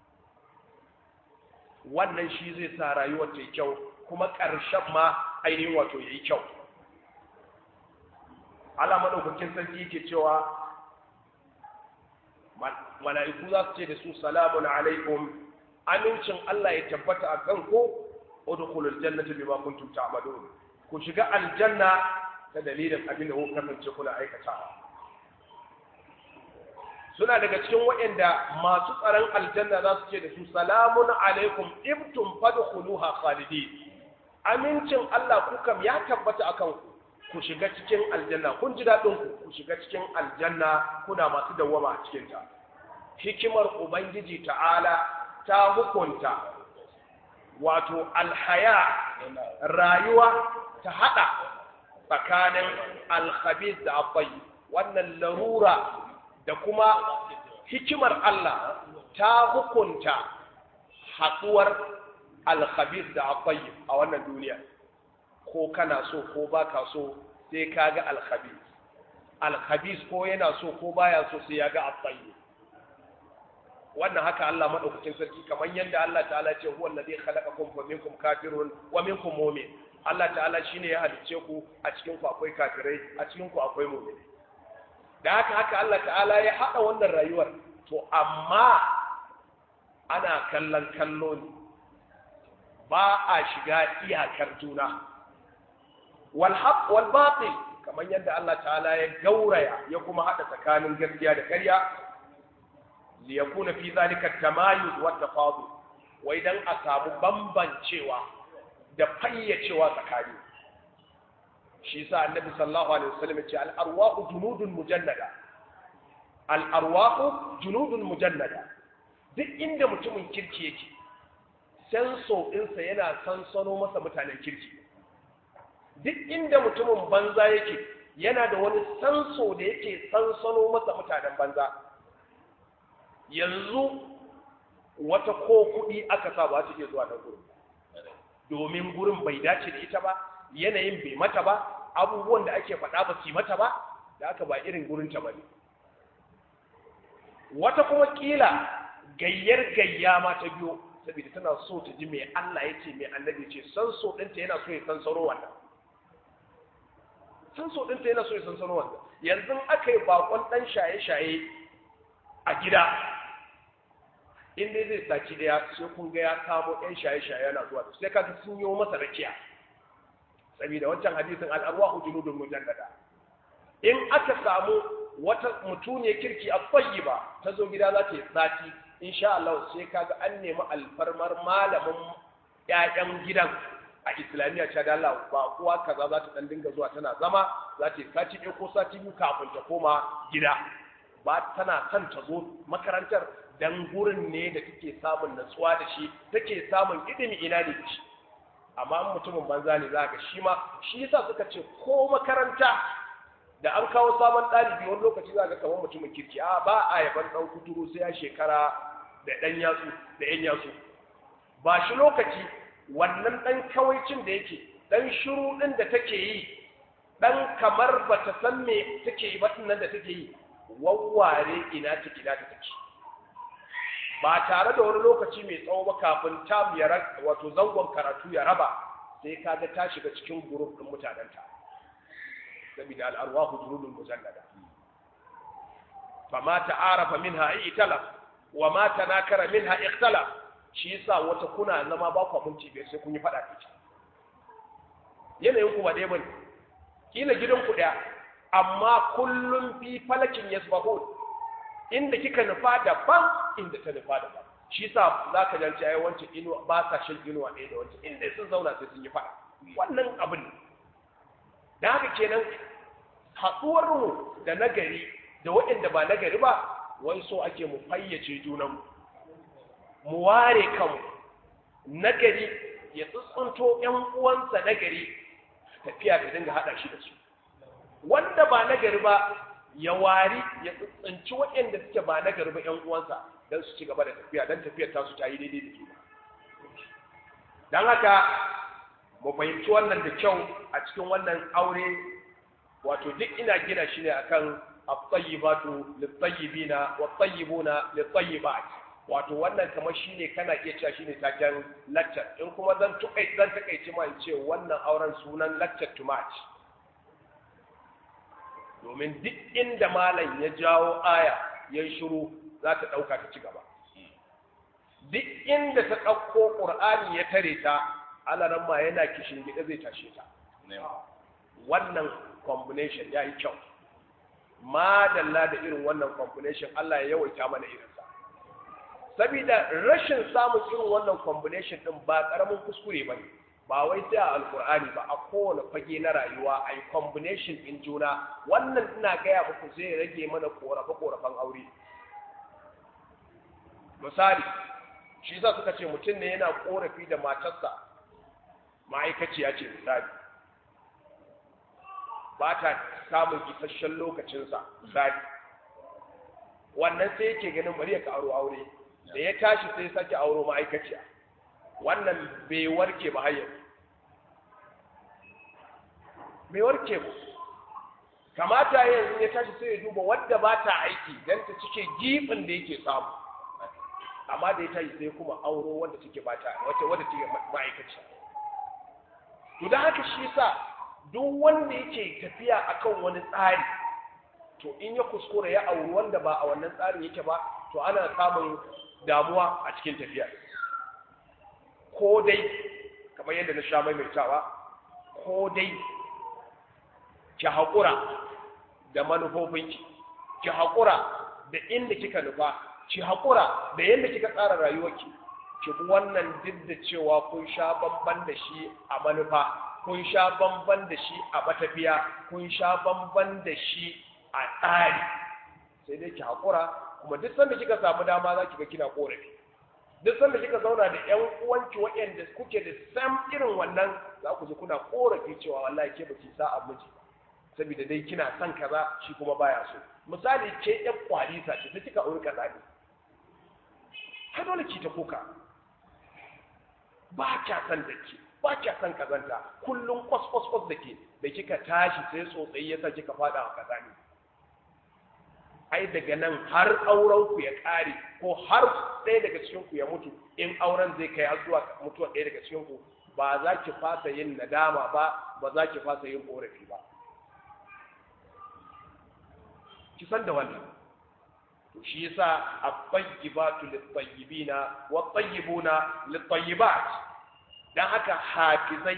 wannan shi zai sa rayuwar ta yi kyau kuma ƙarshen ma ainihin wato ya yi kyau Allah maɗaukakin sarki yake cewa mala'iku za su ce da su salamun alaikum amincin Allah ya tabbata a kanku udkhulul jannata bima kuntum ta'malun ku shiga aljanna ta dalilin abin da kuka kasance kuna aikatawa suna daga cikin waɗanda masu tsaron aljanna za su ce da su salamun alaikum ibtum fadkhuluha khalidin amincin Allah ku kam ya tabbata akan ku ku shiga cikin aljanna kun ji daɗin ku ku shiga cikin aljanna kuna masu dawwama a cikin ta hikimar ubangiji ta'ala ta hukunta wato alhaya rayuwa ta hada tsakanin alkhabis da abai wannan larura da kuma hikimar Allah ta hukunta haɗuwar alkhabis da abai a wannan duniya ko kana so ko baka so sai ka ga alkhabis alkhabis ko yana so ko baya so sai ya ga abai wannan haka Allah madaukakin sarki kamar yadda Allah ta'ala ce huwa alladhi khalaqakum fa minkum kafirun wa minkum mu'min Allah ta'ala shine ya halicce ku a cikin ku akwai kafirai a cikin ku akwai mu'mini da haka haka Allah ta'ala ya hada wannan rayuwar to amma ana kallon kallo ne ba a shiga iyakar juna wal haqq wal batil kamar yadda Allah ta'ala ya gauraya ya kuma hada tsakanin gaskiya da ƙarya liyakuna fi zalika tamayuz wa tafadul wai dan a samu bambancewa da fayyacewa tsakani shi yasa annabi sallallahu alaihi wasallam ya ce al arwahu junudun mujannada al arwahu junudun mujannada duk inda mutumin kirki yake senso ɗinsa yana sansano masa mutanen kirki duk inda mutumin banza yake yana da wani sanso da yake sansano masa mutanen banza yanzu wata ko kuɗi aka sa ba su iya zuwa nan gurin domin gurin bai dace da ita ba yanayin bai mata ba abubuwan da ake faɗa ba su mata ba da aka ba irin gurinta ba ne wata kuma ƙila gayyar gayya ma ta biyo saboda tana so ta ji mai Allah ya ce mai annabi ce san so ɗinta yana so ya san saro wannan san so ɗinta yana so ya san saro wannan yanzu aka yi bakon ɗan shaye-shaye a gida in dai zai saci daya sai kun ga ya kamo ɗan shaye-shaye yana zuwa sai kaga sun yi masa rakiya saboda wancan hadisin al'arwahu junudun mujallada in aka samu wata mutune kirki a tsayi ba ta zo gida za ta yi sati insha Allah sai kaga an nemi alfarmar malamin ƴaƴan gidan a islamiyya ta dala ba kuwa kaza za ta dan dinga zuwa tana zama za ta yi sati ɗaya ko sati biyu kafin ta koma gida ba tana son ta zo makarantar dan gurin ne da take samun natsuwa da shi take samun ilimi ina ne shi amma in mutumin banza ne za ka shi ma shi yasa suka ce ko makaranta da an kawo sabon ɗalibi wani lokaci za ka kamar mutumin kirki a ba a yaban ɗan kuturu sai ya shekara da ɗan yatsu da ƴan yatsu ba shi lokaci wannan ɗan kawaicin da yake ɗan shiru ɗin da take yi ɗan kamar ba ta san me take yi ba nan da take yi wawware ina take ina ta take ba tare da wani lokaci mai tsawo ba kafin ta ya wato zangon karatu ya raba sai kaga ta shiga cikin guruf din mutanenta saboda al'arwahu junudul mujallada fama ta'arafa minha italaf wa ma tanakara minha ikhtalaf shi yasa wata kuna zama ba ku minti biyar sai kun yi fada da yanayin ku ba dai bane kila gidan ku daya amma kullum fi falakin yasbahun inda kika nufa daban inda ta nufa daban shi sa za ka janci ai wancan inuwa ba sa shan inuwa ɗaya da wancan inda sun zauna sai sun yi faɗa wannan abin ne da haka kenan haɗuwar mu da nagari da waɗanda ba nagari ba wai so ake mu fayyace junan mu ware kanmu nagari ya tsuntsunto ƴan uwansa nagari tafiya ta dinga haɗa shi da su wanda ba nagari ba ya wari ya tsinci waɗanda suke ba na garba ‘yan uwansa don su ci gaba da tafiya don tafiyar tasu ta yi daidai da juna. Don haka, mu fahimci wannan da kyau a cikin wannan aure, wato duk ina gina shi ne akan at-tayyibatu lit-tayyibina wat-tayyibuna lit-tayyibat. Wato wannan kamar shine kana iya cewa shine taken lecture. In kuma zan tukai zan takaice ma in ce wannan auren sunan lecture to match. domin duk inda malam ya jawo aya ya shiru za ta ɗauka ta ci gaba duk inda ta ɗauko ƙur'ani ya tare ta alaran ma yana kishin gida zai tashe ta wannan combination ya yi kyau madalla da irin wannan combination Allah ya yawaita mana irinsa sabida rashin samun irin wannan combination din ba ƙaramin kuskure ba ne ba wai sai a alkur'ani ba a kowane fage na rayuwa a yi combination in juna wannan ina gaya muku zai rage mana korafe-korafen aure misali shi za suka ce mutum ne yana korafi da matarsa ma'aikaciya ce misali ba ta samun isasshen lokacinsa misali wannan sai yake ganin bari ya karo aure da ya tashi sai sake auro ma'aikaciya wannan bai warke ba har bai warke ba kamata yanzu ya tashi sai ya duba wadda ba ta aiki don ta cike gibin da yake samu amma da ya tashi sai kuma auro wanda take ba ta wata wadda take ma'aikaciya to da haka shi yasa duk wanda yake tafiya akan wani tsari to in ya kuskura ya auri wanda ba a wannan tsarin yake ba to ana samun damuwa a cikin tafiya ko dai kamar yadda na sha maimaitawa ko dai ki haƙura da manufofinki ki haƙura da inda kika nufa ki haƙura da yadda kika tsara rayuwarki ki bi wannan duk da cewa kun sha bamban da shi a manufa kun sha bamban da shi a matafiya kun sha bamban da shi a tsari sai dai ki haƙura kuma duk sanda kika samu dama za ki ga kina ƙorafi duk sanda kika zauna da ƴan uwanki waɗanda kuke da sam irin wannan za ku ji kuna ƙorafi cewa wallahi ke baki sa'a miji saboda dai kina son kaza shi kuma baya so misali ke ƴan kwalisa ce ta kika auri kaza ne har dole ki ta kuka ba kya son da ke ba kya son kazanta kullum kwas kwas kwas da ke da kika tashi sai tsotsayi yasa kika fada a kaza ne ai daga nan har auren ku ya kare ko har ɗaya daga cikin ku ya mutu in auren zai kai har zuwa mutuwar ɗaya daga cikin ku ba za ki fasa yin nadama ba ba za ki fasa yin korafi ba ki san da wannan to shi yasa at-tayyibatu lit-tayyibina wat-tayyibuna lit-tayyibat dan haka hafizai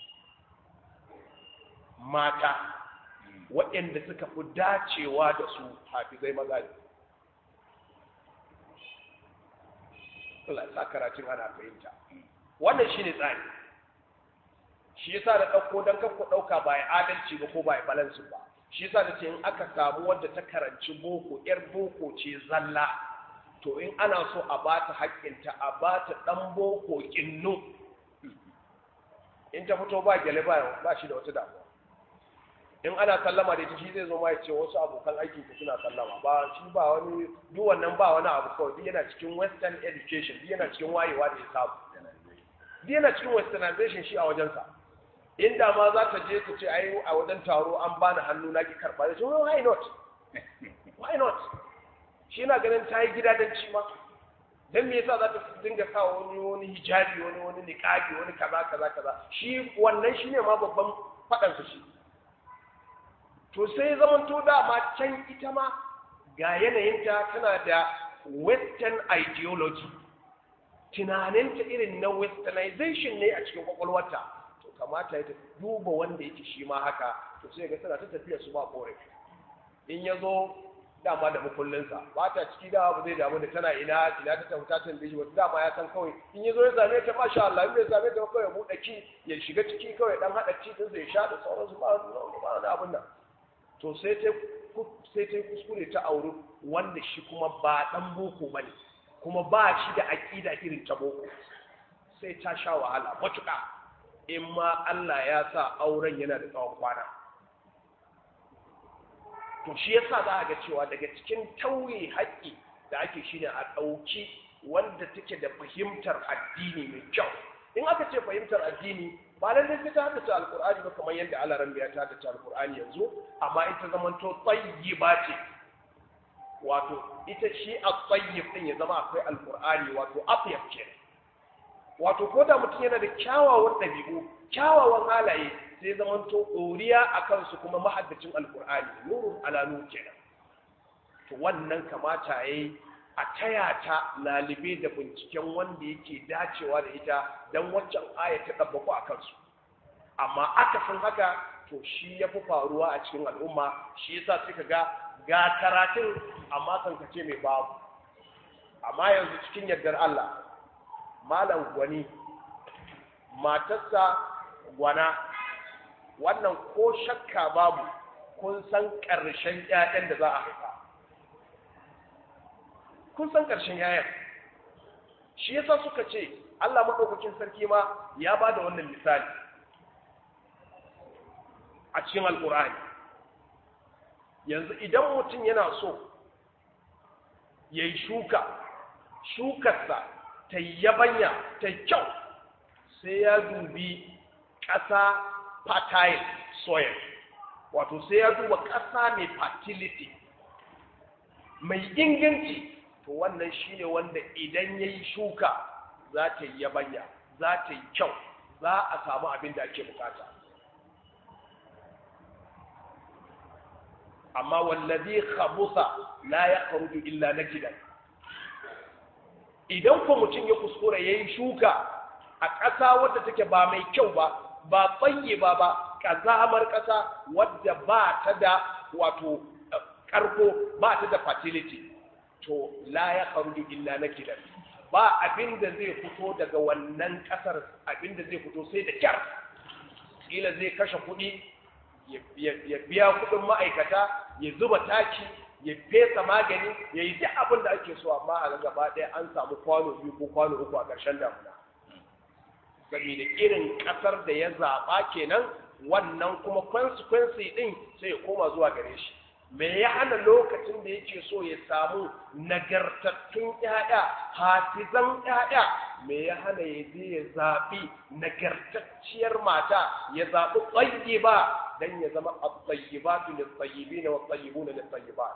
mata waɗanda suka fi dacewa da su hafizai maza ne Allah ya sa karatun ana fahimta wannan shine tsari shi yasa da ɗauko don kan ku ɗauka ba ya adalci ba ko ba ya balansu ba shi yasa da ce in aka samu wadda ta karanci boko yar boko ce zalla to in ana so a ba ta haƙƙinta a ba ta ɗan boko ƙinnu in ta fito ba gyale ba ba shi da wata damuwa in ana sallama da ita shi zai zo ma ya ce wasu abokan aikin ku suna sallama ba shi ba wani duk wannan ba wani abu kawai duk yana cikin western education duk yana cikin wayewa da ya samu duk yana cikin westernization shi a wajensa inda ma za ta je ta ce ai a wajen taro an bani hannu na ki karba da shi why not why not shi na ganin ta yi gidadanci ma dan me yasa za ta dinga sa wani wani hijabi wani wani niqabi wani kaza kaza kaza shi wannan shine ma babban fadan su shi to sai zaman to dama can ita ma ga yanayinta tana da western ideology tunaninta irin na westernization ne a cikin kwakwalwarta to kamata ya duba wanda yake shi ma haka to sai ga tana ta tafiya su ba korafi in ya zo dama da makullinsa ba ta ciki dama ba zai damu da tana ina ina ta tafi ta tambaye shi wata dama ya san kawai in ya zo ya same ta masha Allah in bai same ta kawai ya buɗe ki ya shiga ciki kawai dan haɗa ci din ya sha da sauransu ba ba wani abin nan to sai ta sai ta kuskure ta auri wanda shi kuma ba dan boko bane kuma ba shi da aƙida irin ta boko sai ta sha wahala matuƙa in ma Allah ya sa auren yana da tsawon kwana to shi yasa za a ga cewa daga cikin tauye haƙƙi da ake shi ne a ɗauki wanda take da fahimtar addini mai kyau in aka ce fahimtar addini ba lallai sai ta haddace alkur'ani ba kamar yadda Allah ran ya ta haddace alkur'ani yanzu amma ita zamanto tayyiba ce wato ita shi a tsayyib din ya zama akwai alkur'ani wato afyaf ke wato ko da mutum yana da kyawawan ɗabi'u kyawawan halaye sai zamanto ɗoriya a kansu kuma mahaddacin alkur'ani nurun ala nur kenan to wannan kamata yayi a taya ta lalibe da binciken wanda yake dacewa da ita don waccan aya ta ɗabbaku a kansu amma aka san haka to shi ya fi faruwa a cikin al'umma shi yasa suka ga ga karatun amma kan kace mai babu amma yanzu cikin yardar Allah malam gwani matarsa gwana wannan ko shakka babu kun san ƙarshen ƴaƴan da za a haifa kun san ƙarshen ƴaƴan shi yasa suka ce Allah maɗaukakin sarki ma ya ba da wannan misali a cikin alkur'ani yanzu idan mutum yana so ya yi shuka shukarsa ta yabanya ta kyau sai ya dubi ƙasa fertile soil wato sai ya duba ƙasa mai fertility mai inganci to wannan shine wanda idan ya yi shuka za ta yi yabanya za ta yi kyau za a samu abin da ake bukata amma wallazi khabusa la yakhruju illa nakidan idan ko mutum ya kuskura yayi shuka a ƙasa wadda take ba mai kyau ba ba tsaye ba ba ƙazamar ƙasa wadda ba ta da wato ƙarko ba ta da fertility to la ya kharuju illa nakidan ba abin da zai fito daga wannan ƙasar abin da zai fito sai da kyar kila zai kashe kuɗi ya biya kuɗin ma'aikata ya zuba taki ya fesa magani ya yi duk abin da ake so amma a gaba ɗaya an samu kwano biyu ko kwano uku a ƙarshen damuna saboda irin ƙasar da ya zaɓa kenan wannan kuma consequence ɗin sai ya koma zuwa gare shi me ya hana lokacin da yake so ya samu nagartattun ƴaƴa hafizan ƴaƴa me ya hana ya je ya zaɓi nagartacciyar mata ya zaɓi tsayi ba dan ya zama at-tayyibatu lit-tayyibin wa at-tayyibuna lit-tayyibat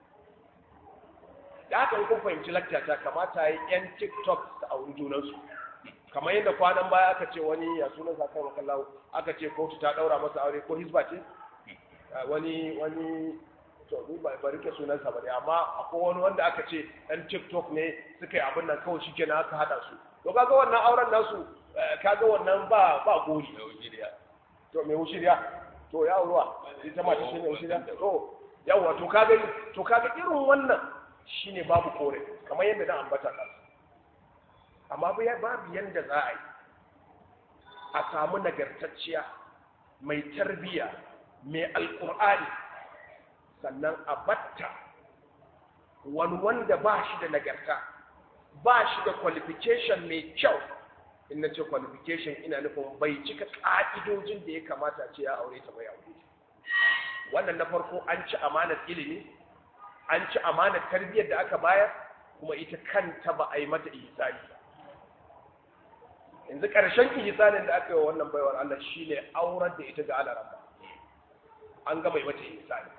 da haka kun fahimci laktata kamata yi yan tiktok da auri junansu kamar yadda kwanan baya aka ce wani ya sunan sa kan makallahu aka ce kotu ta daura masa aure ko hisba ce wani wani to ni ba ba rike sunan sa bane amma akwai wani wanda aka ce dan tiktok ne suka yi abin nan kawai shikenan aka hada su to kaga wannan auren nasu kaga wannan ba ba gori to me wushiriya to ya ruwa ita ma ta shi ne wushiriya to yawa to kaga to kaga irin wannan shine babu kore kamar yadda na ambata kansa amma babu yadda za a yi a samu nagartacciya mai tarbiya mai alkur'ani sannan a batta wani wanda ba shi da nagarta ba shi da qualification mai kyau in na ce qualification ina nufin bai cika ƙa'idojin da ya kamata ce ya aure ta bai aure wannan na farko an ci amanar ilimi an ci amanar tarbiyyar da aka bayar kuma ita kanta ba a yi mata ihsani ba yanzu ƙarshen ihsanin da aka yi wa wannan baiwar Allah shine aurar da ita ga alaramba an ga mai mata ihsani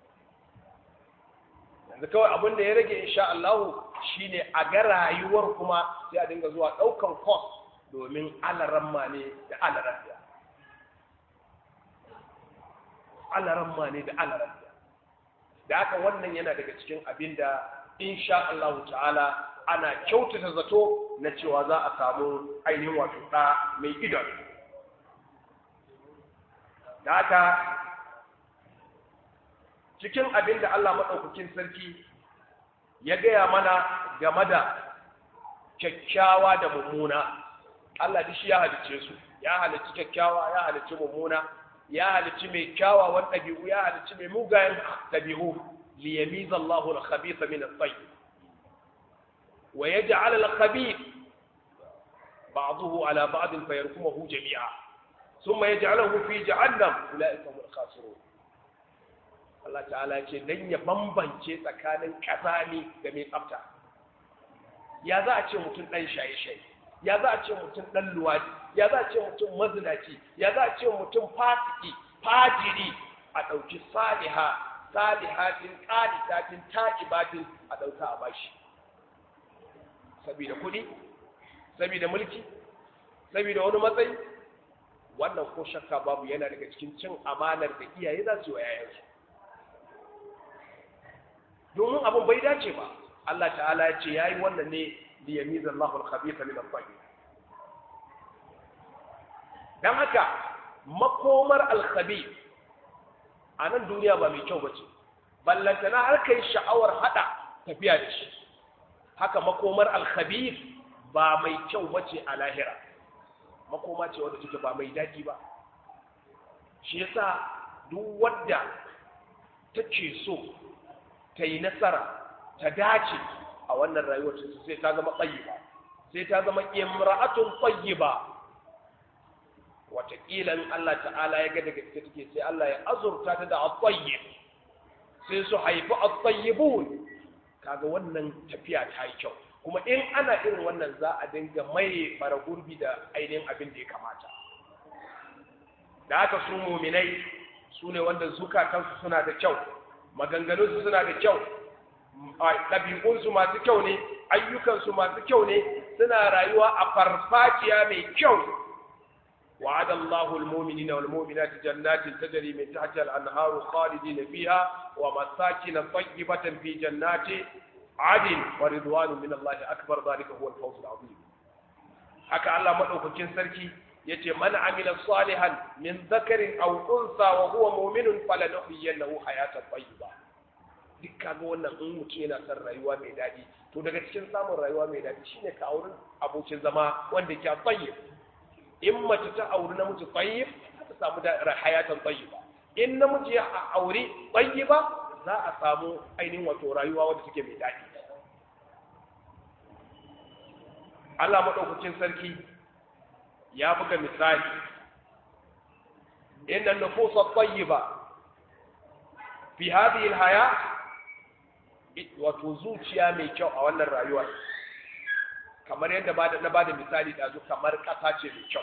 yanzu kawai abin da ya rage insha Allah shine a ga rayuwar kuma sai a dinga zuwa ɗaukan course domin alaramma ne da alaramma alaramma ne da alaramma da haka wannan yana daga cikin abin da insha Allah ta'ala ana kyautata zato na cewa za a samu ainihin wato ɗa mai idon da haka cikin abin da Allah maɗaukakin sarki ya gaya mana game da kyakkyawa da mummuna Allah da shi ya halicce su ya halicci kyakkyawa ya halicci mummuna ya halicci mai kyawawan ɗabi'u ya halicci mai mugayen ɗabi'u liyamiza Allahu al-khabitha min at-tayyib wa yaj'al al-khabith ba'dahu ala ba'd fayarkumuhu jami'a thumma yaj'aluhu fi jahannam ulaika hum al-khasirun Allah ta'ala ce dan ya bambance tsakanin kazami da mai tsafta ya za a ce mutum dan shaye-shaye ya za a ce mutum dan luwadi ya za a ce mutum mazinaci ya za a ce mutum fasiki fajiri a ɗauki saliha salihatin qanitatin ta'ibatin a ɗauka a bashi saboda kuɗi saboda mulki saboda wani matsayi wannan ko shakka babu yana daga cikin cin amanar da iyaye za su yi wa yayansu domin abin bai dace ba Allah ta'ala ya ce yayi wannan ne li yamiza Allahu al-khabitha min at-tayyib dan haka makomar al-khabith a nan duniya ba mai kyau bace ballantana har kai sha'awar hada tafiya da shi haka makomar al-khabith ba mai kyau bace a lahira makoma ce wanda take ba mai daɗi ba shi yasa duk wadda take so ta yi nasara ta dace a wannan rayuwar sai ta zama tsayiba sai ta zama imra'atun tsayiba wataƙila in Allah ta'ala ya ga daga gaske take sai Allah ya azurta ta da at-tayyib sai su haifi at-tayyibun kaga wannan tafiya ta yi kyau kuma in ana irin wannan za a dinga mai bara gurbi da ainihin abin da ya kamata da haka su muminai su ne wanda zukatansu suna da kyau maganganunsu suna da kyau ɗabi'unsu masu kyau ne ayyukansu masu kyau ne suna rayuwa a farfajiya mai kyau وعد الله المؤمنين والمؤمنات جنات تجري من تحتها الأنهار خالدين فيها ومساكن طيبة في جنات عدن ورضوان من الله أكبر ذلك هو الفوز العظيم حكى الله مدعوكين سركي يتي من عمل صالحا من ذكر أو أنثى وهو مؤمن فلنحيينه حياة طيبة duk kaga wannan in mutum yana son rayuwa mai daɗi to daga cikin samun rayuwa mai daɗi shine ka auri abokin zama wanda ke tsaye in mace ta auri namiji tayyib ta samu da hayatan tayyiba in namiji ya auri tayyiba za a samu ainihin wato rayuwa wadda take mai daɗi Allah madaukakin sarki ya buga misali inna nufusa tayyiba fi hadhihi alhaya wato zuciya mai kyau a wannan rayuwar kamar yadda na bada misali ɗazu kamar ƙasa ce mai kyau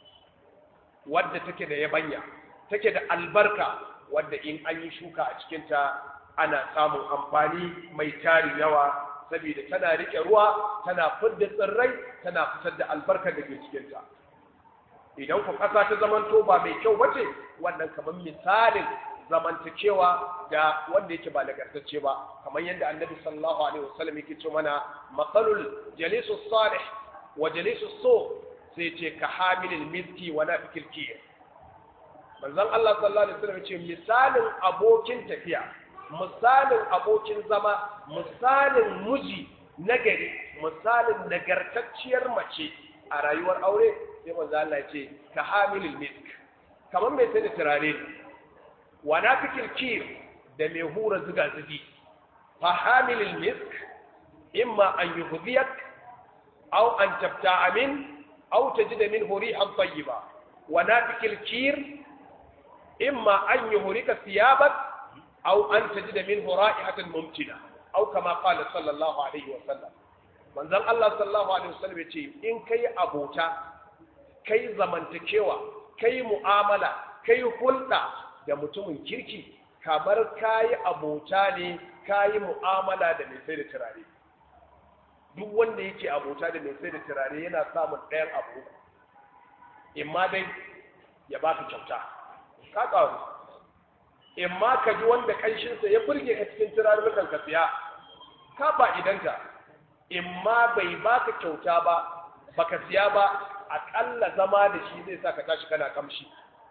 wadda take da yabanya take da albarka wadda in an yi shuka a cikinta ana samun amfani mai tarin yawa saboda tana riƙe ruwa tana fidda tsirrai tana fitar da albarkar da ke cikinta idan ku ƙasa ta zamanto ba mai kyau bace wannan kamar misalin zamantakewa da wanda yake ba nagartacce ba kamar yadda annabi sallallahu alaihi wasallam yake ce mana matsalul jalisu salih wa jalisu so sai ce ka hamilil miski wa nafikil kiyar manzon Allah sallallahu alaihi wasallam ce misalin abokin tafiya misalin abokin zama misalin miji nagari misalin nagartacciyar mace a rayuwar aure sai manzon Allah ya ce ka hamilil misk kamar mai sai da turare wa nafikil kiyar da mai hura zuga zugi fa hamilil misk imma an yuhdiyak aw an tabta'a min aw tajida minhu rihan tayyiba wa nafikil kir imma an yuhrika thiyabak aw an tajida minhu ra'ihatan mumtina aw kama qala sallallahu alaihi wa sallam manzon Allah sallallahu alaihi wa sallam yace in kai abota kai zamantakewa kai mu'amala kai hulɗa da mutumin kirki kamar kayi abota ne kayi mu'amala da mai sai da turare duk wanda yake abota da mai sai da turare yana samun ɗayan abu imma dai ya baka kyauta ka ƙaru imma ka ji wanda ƙanshinsa ya burge ka cikin turarurrukan ka siya ka fa'idanta imma bai baka kyauta ba baka siya ba aƙalla zama da shi zai sa ka tashi kana kamshi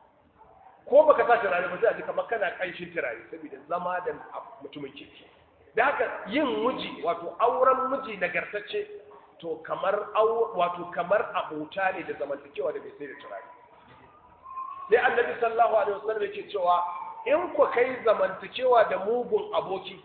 ko baka sa turare ba sai a ji kamar kana kanshin turare saboda zama da mutumin kirki da haka yin miji wato auren miji nagartacce to kamar wato kamar abota ne da zamantakewa da bai sai da turare sai annabi sallallahu alaihi wasallam yake cewa in ku kai zamantakewa da mugun aboki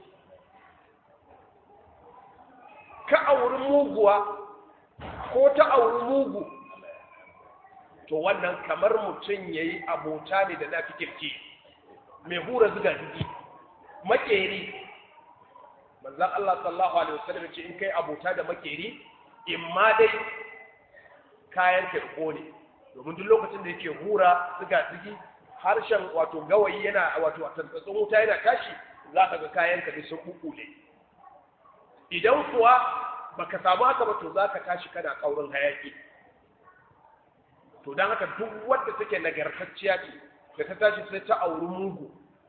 ka auri muguwa ko ta auri mugu to wannan kamar mutum ya yi abota ne da nafi kirki mai hura zuga zugi makeri manzan Allah sallallahu alaihi wasallam ce in kai abota da makeri in ma dai kayan kirko ne domin duk lokacin da yake hura zuga zugi harshen wato gawayi yana wato a tantsatsin wuta yana tashi za ka ga kayan ka sun kukule idan kuwa baka samu haka ba to za ka tashi kana kaurin hayaki to don haka duk wadda take nagartacciya ce da ta tashi sai ta auri mugu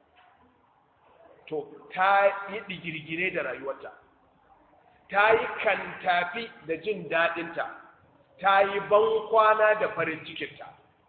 to ta yi digirgire da rayuwarta ta yi kantafi da jin daɗinta ta yi bankwana da farin cikinta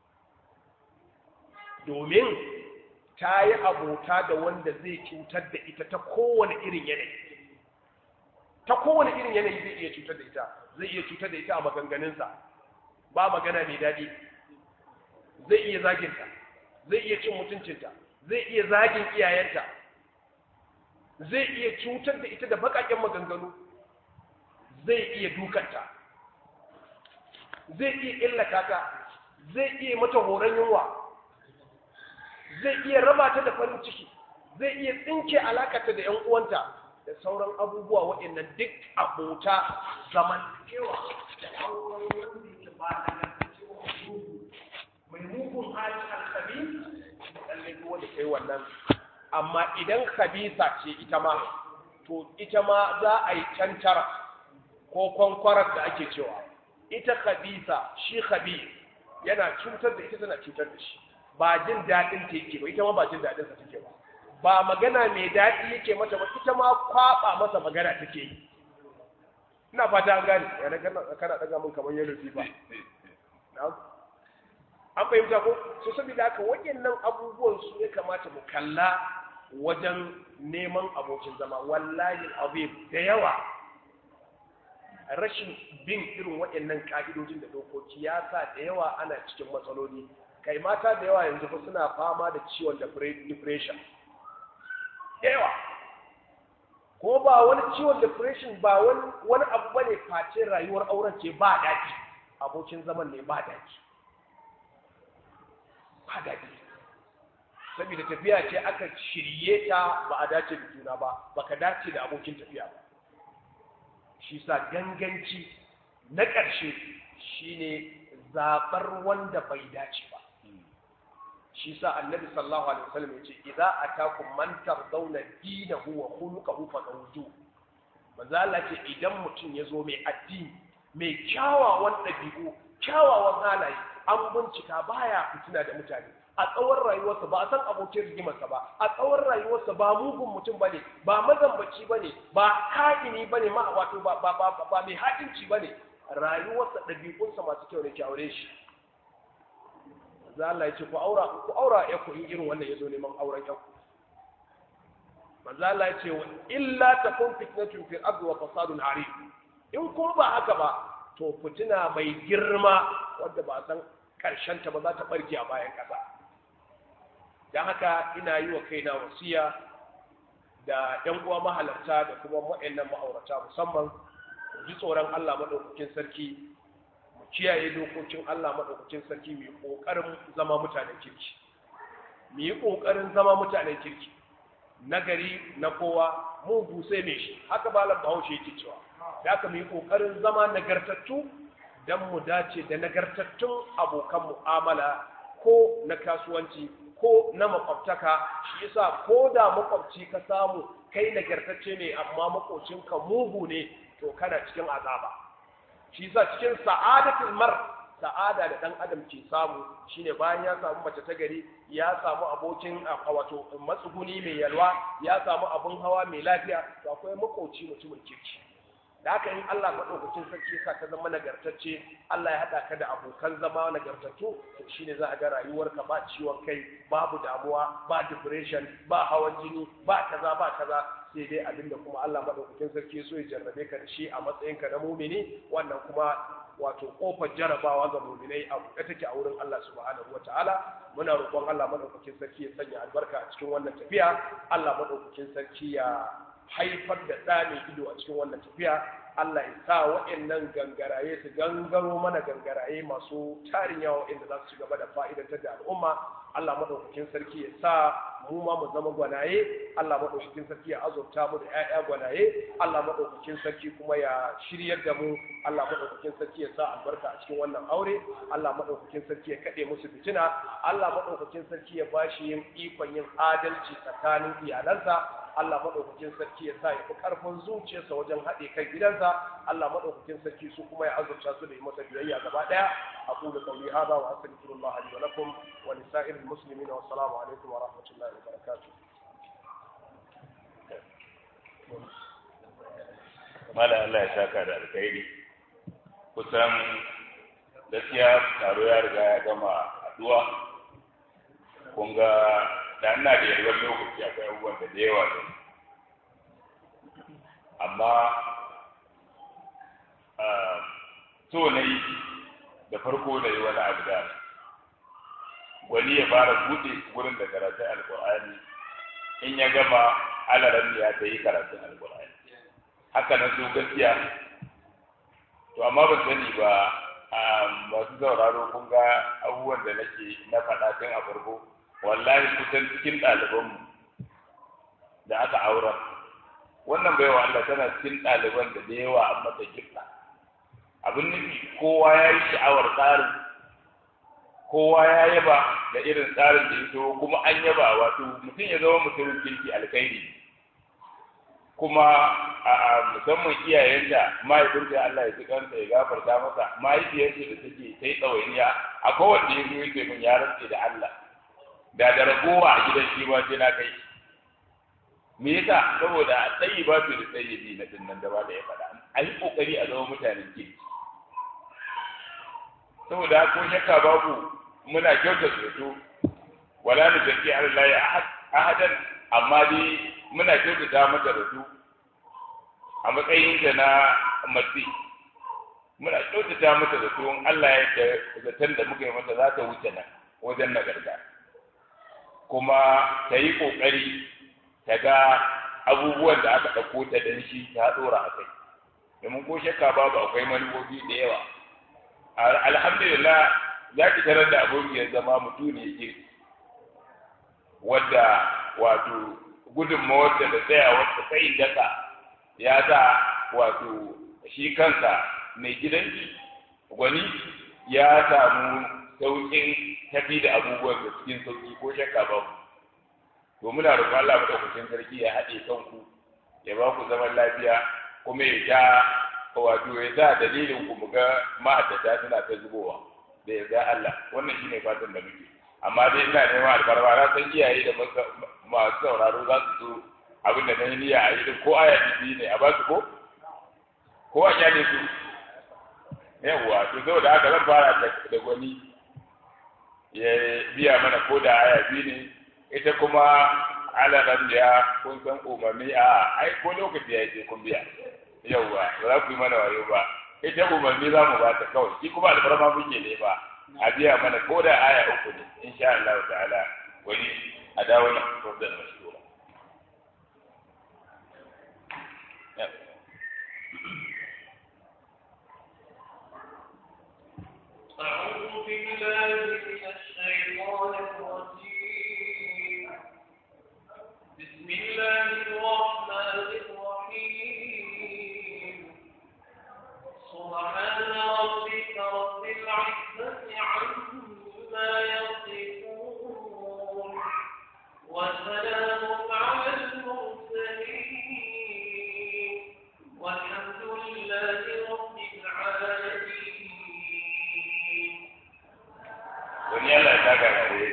domin ta yi abota da wanda zai cutar da ita ta kowane irin yanayi ta kowane irin yanayi zai iya cutar da ita zai iya cutar da ita a maganganunsa ba magana mai daɗi zai iya zaginta zai iya cin mutuncinta zai iya zagin iyayenta zai iya cutar da ita da baƙaƙen maganganu zai iya dukanta zai iya illata ta zai iya mata horon yunwa zai iya raba ta da farin ciki zai iya tsinke alakata da ‘yan uwanta da sauran abubuwa waɗannan duk abota zamantakewa da auren wanda yake ba da mai mugun hali alkabi lallai duk wanda kai wannan amma idan khabisa ce ita ma to ita ma za a yi cantara ko kwankwarar da ake cewa ita khabisa shi khabis yana cutar da ita tana cutar da shi ba jin daɗin ta yake ba ita ma ba jin daɗin sa take ba ba magana mai daɗi yake mata ba ita ma kwaba masa magana take yi ina fata an gane ya na kana kana daga mun kamar yellow fever an fahimta ko so saboda haka waɗannan abubuwan su ya kamata mu kalla wajen neman abokin zama wallahi azim da yawa rashin bin irin waɗannan ka'idojin da dokoki ya sa da yawa ana cikin matsaloli kai mata da yawa yanzu fa suna fama da ciwon depression da yawa ko ba wani ciwon depression ba wani wani abu bane face rayuwar auren ce ba daɗi abokin zaman ne ba daɗi ba daɗi saboda tafiya ce aka shirye ta ba a dace da juna ba baka dace da abokin tafiya ba shi sa ganganci na ƙarshe shine zaɓar wanda bai dace ba shi sa annabi sallallahu alaihi wasallam yace idza atakum man tardawna dinahu wa khuluquhu fadawju manzo Allah ce idan mutum ya zo mai addini mai kyawawan ɗabi'u kyawawan halaye an bincika baya fitina da mutane a tsawon rayuwarsa ba a san abokin rigimarsa ba a tsawon rayuwarsa ba mugun mutum bane ba mazambaci bane ba ka'ini bane ma wato ba ba ba, ba mai haɗinci bane rayuwarsa ɗabi'unsa masu kyau ne ki aure shi za Allah ya ce ku aura ku aura ya ku irin wannan yazo neman auren ya ku manzo Allah ya ce illa takun fitnatun fil ardi wa fasadun arif in kun ba haka ba to fitina mai girma wanda ba san karshen ta ba za ta barke a bayan kasa dan haka ina yi wa kaina wasiya da yan uwa mahalarta da kuma waɗannan ma'aurata musamman ji tsoron Allah madaukakin sarki kiyaye dokokin Allah maɗaukacin sarki mu yi ƙoƙarin zama mutanen kirki mu yi ƙoƙarin zama mutanen kirki nagari na kowa mugu sai mai shi haka malam bahaushe yake cewa da aka mu yi ƙoƙarin zama nagartattu don mu dace da nagartattun abokan mu'amala ko na kasuwanci ko na makwabtaka shi yasa ko da makwabci ka samu kai nagartacce ne amma makocinka mugu ne to kana cikin azaba shi sa cikin sa'adatul mar sa'ada da dan adam ke samu shine bayan ya samu mace ta gari ya samu abokin wato matsuguni mai yalwa ya samu abun hawa mai lafiya to akwai makoci mutumin kirki da haka in Allah madaukakin sarki sa ka zama nagartacce Allah ya hada ka da abokan zama nagartattu to shine za a ga rayuwarka ba ciwon kai babu damuwa ba depression ba hawan jini ba kaza ba kaza sai dai abinda kuma Allah madaukakin sarki so ya jarrabe ka da shi a matsayinka na mumini wannan kuma wato kofar jarabawa ga muminai a buɗe take a wurin Allah subhanahu wataala muna roƙon Allah madaukakin sarki ya sanya albarka a cikin wannan tafiya Allah madaukakin sarki ya haifar da ɗa mai ido a cikin wannan tafiya Allah ya sa waɗannan gangaraye su gangaro mana gangaraye masu tarin yawa waɗanda za su ci gaba da fa'idantar da al'umma Allah maɗaukakin sarki ya sa mu ma mu zama gwanaye Allah maɗaukakin sarki ya azurta mu da ƴaƴa gwanaye Allah maɗaukakin sarki kuma ya shiryar da mu Allah maɗaukakin sarki ya sa albarka a cikin wannan aure Allah maɗaukakin sarki ya kaɗe musu fitina Allah maɗaukakin sarki ya bashi yin ikon yin adalci tsakanin iyalansa Allah maɗaukakin sarki ya sa ya fi ƙarfin zuciyarsa wajen haɗe kan gidansa Allah maɗaukakin sarki su kuma ya azurta su da yi masa biyayya gaba ɗaya أقول قولي هذا وأستغفر الله لي ولكم ولسائر المسلمين والسلام عليكم ورحمة الله وبركاته mala Allah ya saka da alkhairi kusan gaskiya taro ya riga ya gama haduwa kun ga da ina da yalwar lokaci akwai abubuwan da da yawa ne amma so na yi da farko da yi wani abu da wani ya fara buɗe gurin da karatun alkur'ani in ya gama alaran ya ta yi karatun alkur'ani haka na so gaskiya to amma ban sani ba masu sauraro kun ga abubuwan da nake na faɗa tun a farko wallahi kusan cikin ɗalibanmu da aka aura wannan baiwa Allah tana cikin ɗaliban da da yawa an mata gifta abin nufi kowa ya yi sha'awar tsarin kowa ya yaba da irin tsarin da ya so kuma an yaba wato mutum ya zama mutumin kirki alkhairi kuma a musamman iyayenta mahaifinta Allah ya ji kansa ya gafarta masa mahaifiyarsa da take ta yi tsawainiya a kowanne ya zo yake min ya rantse da Allah da da ragowa a gidan shi ma sai na kai me yasa saboda tsayi ba su da tsayi bi na dinnan da ba da ya faɗa a yi kokari a zama mutanen kirki saboda ko shakka babu muna kyautar zato wala ni zaki Allah ya ahadan amma dai muna kyautata mata zato a matsayin da na matsi muna kyautata mata zato in Allah ya da zaton da muka yi mata za ta wuce nan wajen nagarta kuma ta yi ƙoƙari ta ga abubuwan da aka ɗauko ta dan shi ta ɗora a kai domin ko shakka babu akwai manufofi da yawa alhamdulillah za ki tarar da abokiyar zama mutum ne ke wadda wato gudunmawar da da tsayawar ta tsayin daka ya sa wato shi kansa mai gidanki gwani ya samu sauƙin tafi da abubuwan da cikin sauƙi ko shakka ba to muna roƙon Allah madaukakin sarki ya haɗe kanku ya ba ku zaman lafiya kuma ya ja wato ya sa dalilin ku mu ga ma'addata suna ta zubowa da yarda Allah wannan shine fatan da muke amma dai ina neman alfarma na san iyaye da masu sauraro za su so abin da na yi niyya a yi ko aya biyu ne a ba su ko ko a kyale su yawwa to saboda haka zan fara da gwani ya biya mana ko da aya biyu ne ita kuma alaran da kun san umarni a ai ko lokaci ya ce kun biya yawwa ba za ku yi mana wayo ba ita umarni za mu ba ta kawai shi kuma alfarma muke ne ba a biya mana ko da aya uku ne insha Allah ta'ala wani a dawo na fardar mashhura أعوذ بالله من الشيطان الرجيم بسم الله الرحمن الرحيم سبحان ربك رب العزة عما يصفون وسلام على المرسلين والحمد لله رب العالمين wani Allah ya taka gare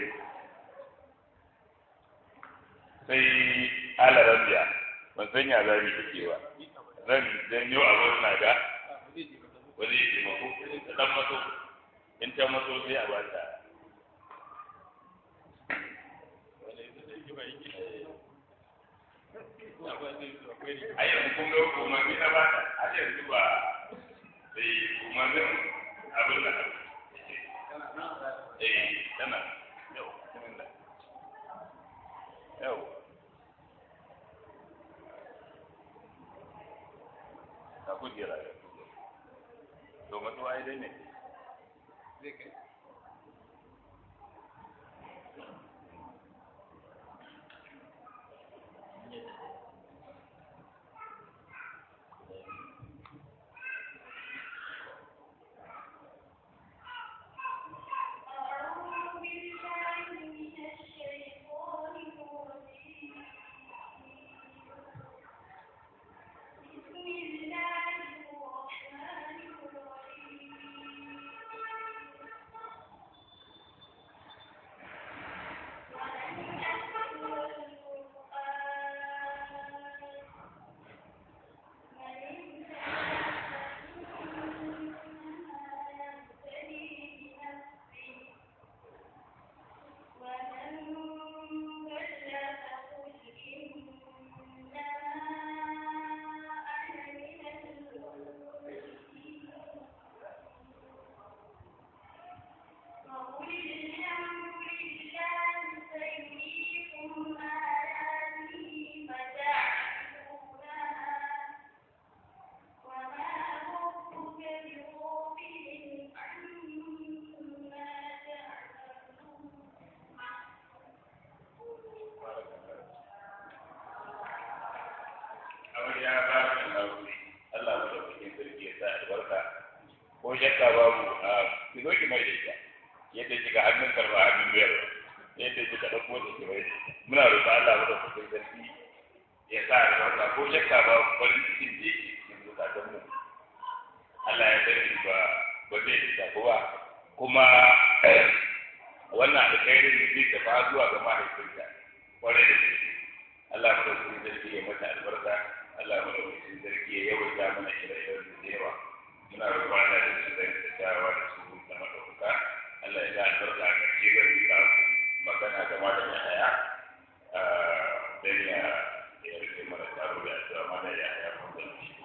sai ala rabbiya ban san ya zami da cewa zan janyo abin na ga wani ya taimako da dan maso in ta maso sai a bata a yanzu kun ga umarni na bata a yanzu ba sai umarnin abin da eh tana yau bismillah yau ka kujera ya to mutu ai dai ne أعوذ بالله من الشيطان الرجيم بسم الله الرحمن الرحيم ko shakka babu a ki zo ki mai da ita yadda kika hannun karba hannun biyar yadda kika ɗauko da ki mai da ita muna roƙa Allah mu da kuɗin sarki ya sa albarka ko shakka babu farin cikin da yake cikin zukatan mu Allah ya sani ba ba zai isa ba kuma wannan alkhairin da zai tafa zuwa ga mahaifinta kwarai da gaske Allah mu da kuɗin sarki ya mata albarka Allah mu da kuɗin sarki ya yawaita mana ire-iren da yawa muna roƙon Allah da su da tattawa da su da madauka Allah ya ga albarka a ƙarshe zan yi ka magana game da yaya dan ya ya rike mana taro da addu'a mana ya ya mun da shi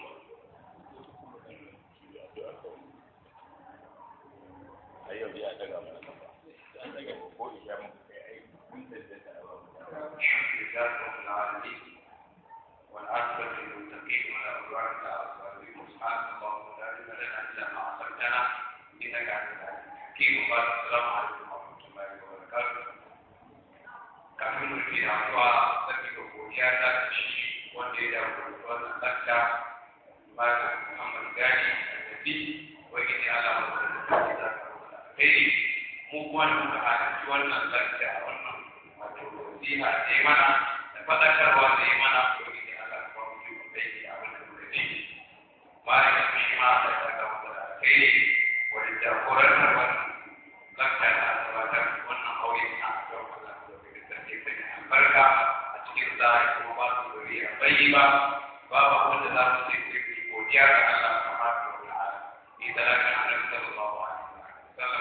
ayo ya daga mana kafa ko isha mun kai ai mun da da لله رب العالمين والعاقبة للمتقين ولا عدوان إلا على الظالمين سبحانك اللهم لا علم لنا إلا ما علمتنا إنك أنت العليم الحكيم وبارك السلام عليكم ورحمة الله وبركاته kafin mu ke addu'a sarki ga godiya ta da shi wanda ya dawo da wannan lakta malam Muhammad Gani Annabi wani ne ala wanda da ta da kai mu kuma da muka halarci wannan lakta wannan wato nasiha da ya mana da faɗakarwa da ya mana wani ne ala kuma mu yi wanda yake abin da muka ji bayan ya fi ma da ta ga wanda da kai wani jagorantar wannan lakta da gabatar wannan aure na don Allah da kai da ke sanya albarka a cikin sa ya kuma ba su zuriya bai ba babu wanda za su ce sai godiya ga Allah kamar da wani ala ni talaka annabi sallallahu alaihi wasallam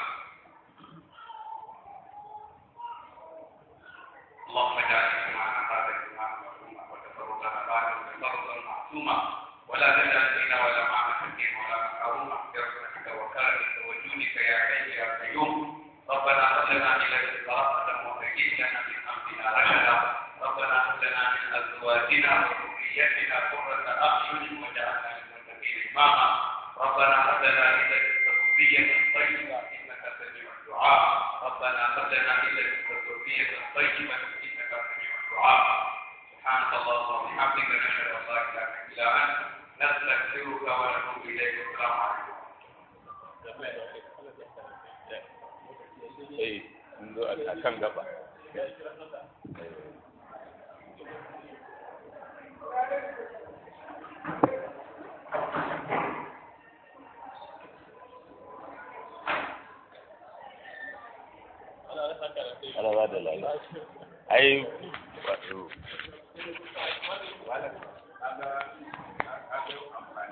اللهم اجعل اجتماعنا هذا اجتماعا مرحوما وتفرقنا بعده تفرقا معصوما ولا تجعل فينا ولا معنا حكيما ولا محروما برحمتك وكرمك وجودك يا حي يا قيوم ربنا هب لنا من لدنك رحمة وهيئ لنا من امرنا رشدا ربنا هب لنا من ازواجنا وذريتنا قرة اعين واجعلنا للمتقين اماما ربنا هب لنا من لدنك ذرية طيبة انك سميع الدعاء ربنا هب لنا من لدنك ذرية طيبة انك سميع الدعاء سبحانك اللهم وبحمدك نشهد ان لا اله الا انت نستغفرك ونتوب اليك والسلام عليكم eh mun zo a kan gaba ana ba da lalata ai wato Kaga- kaga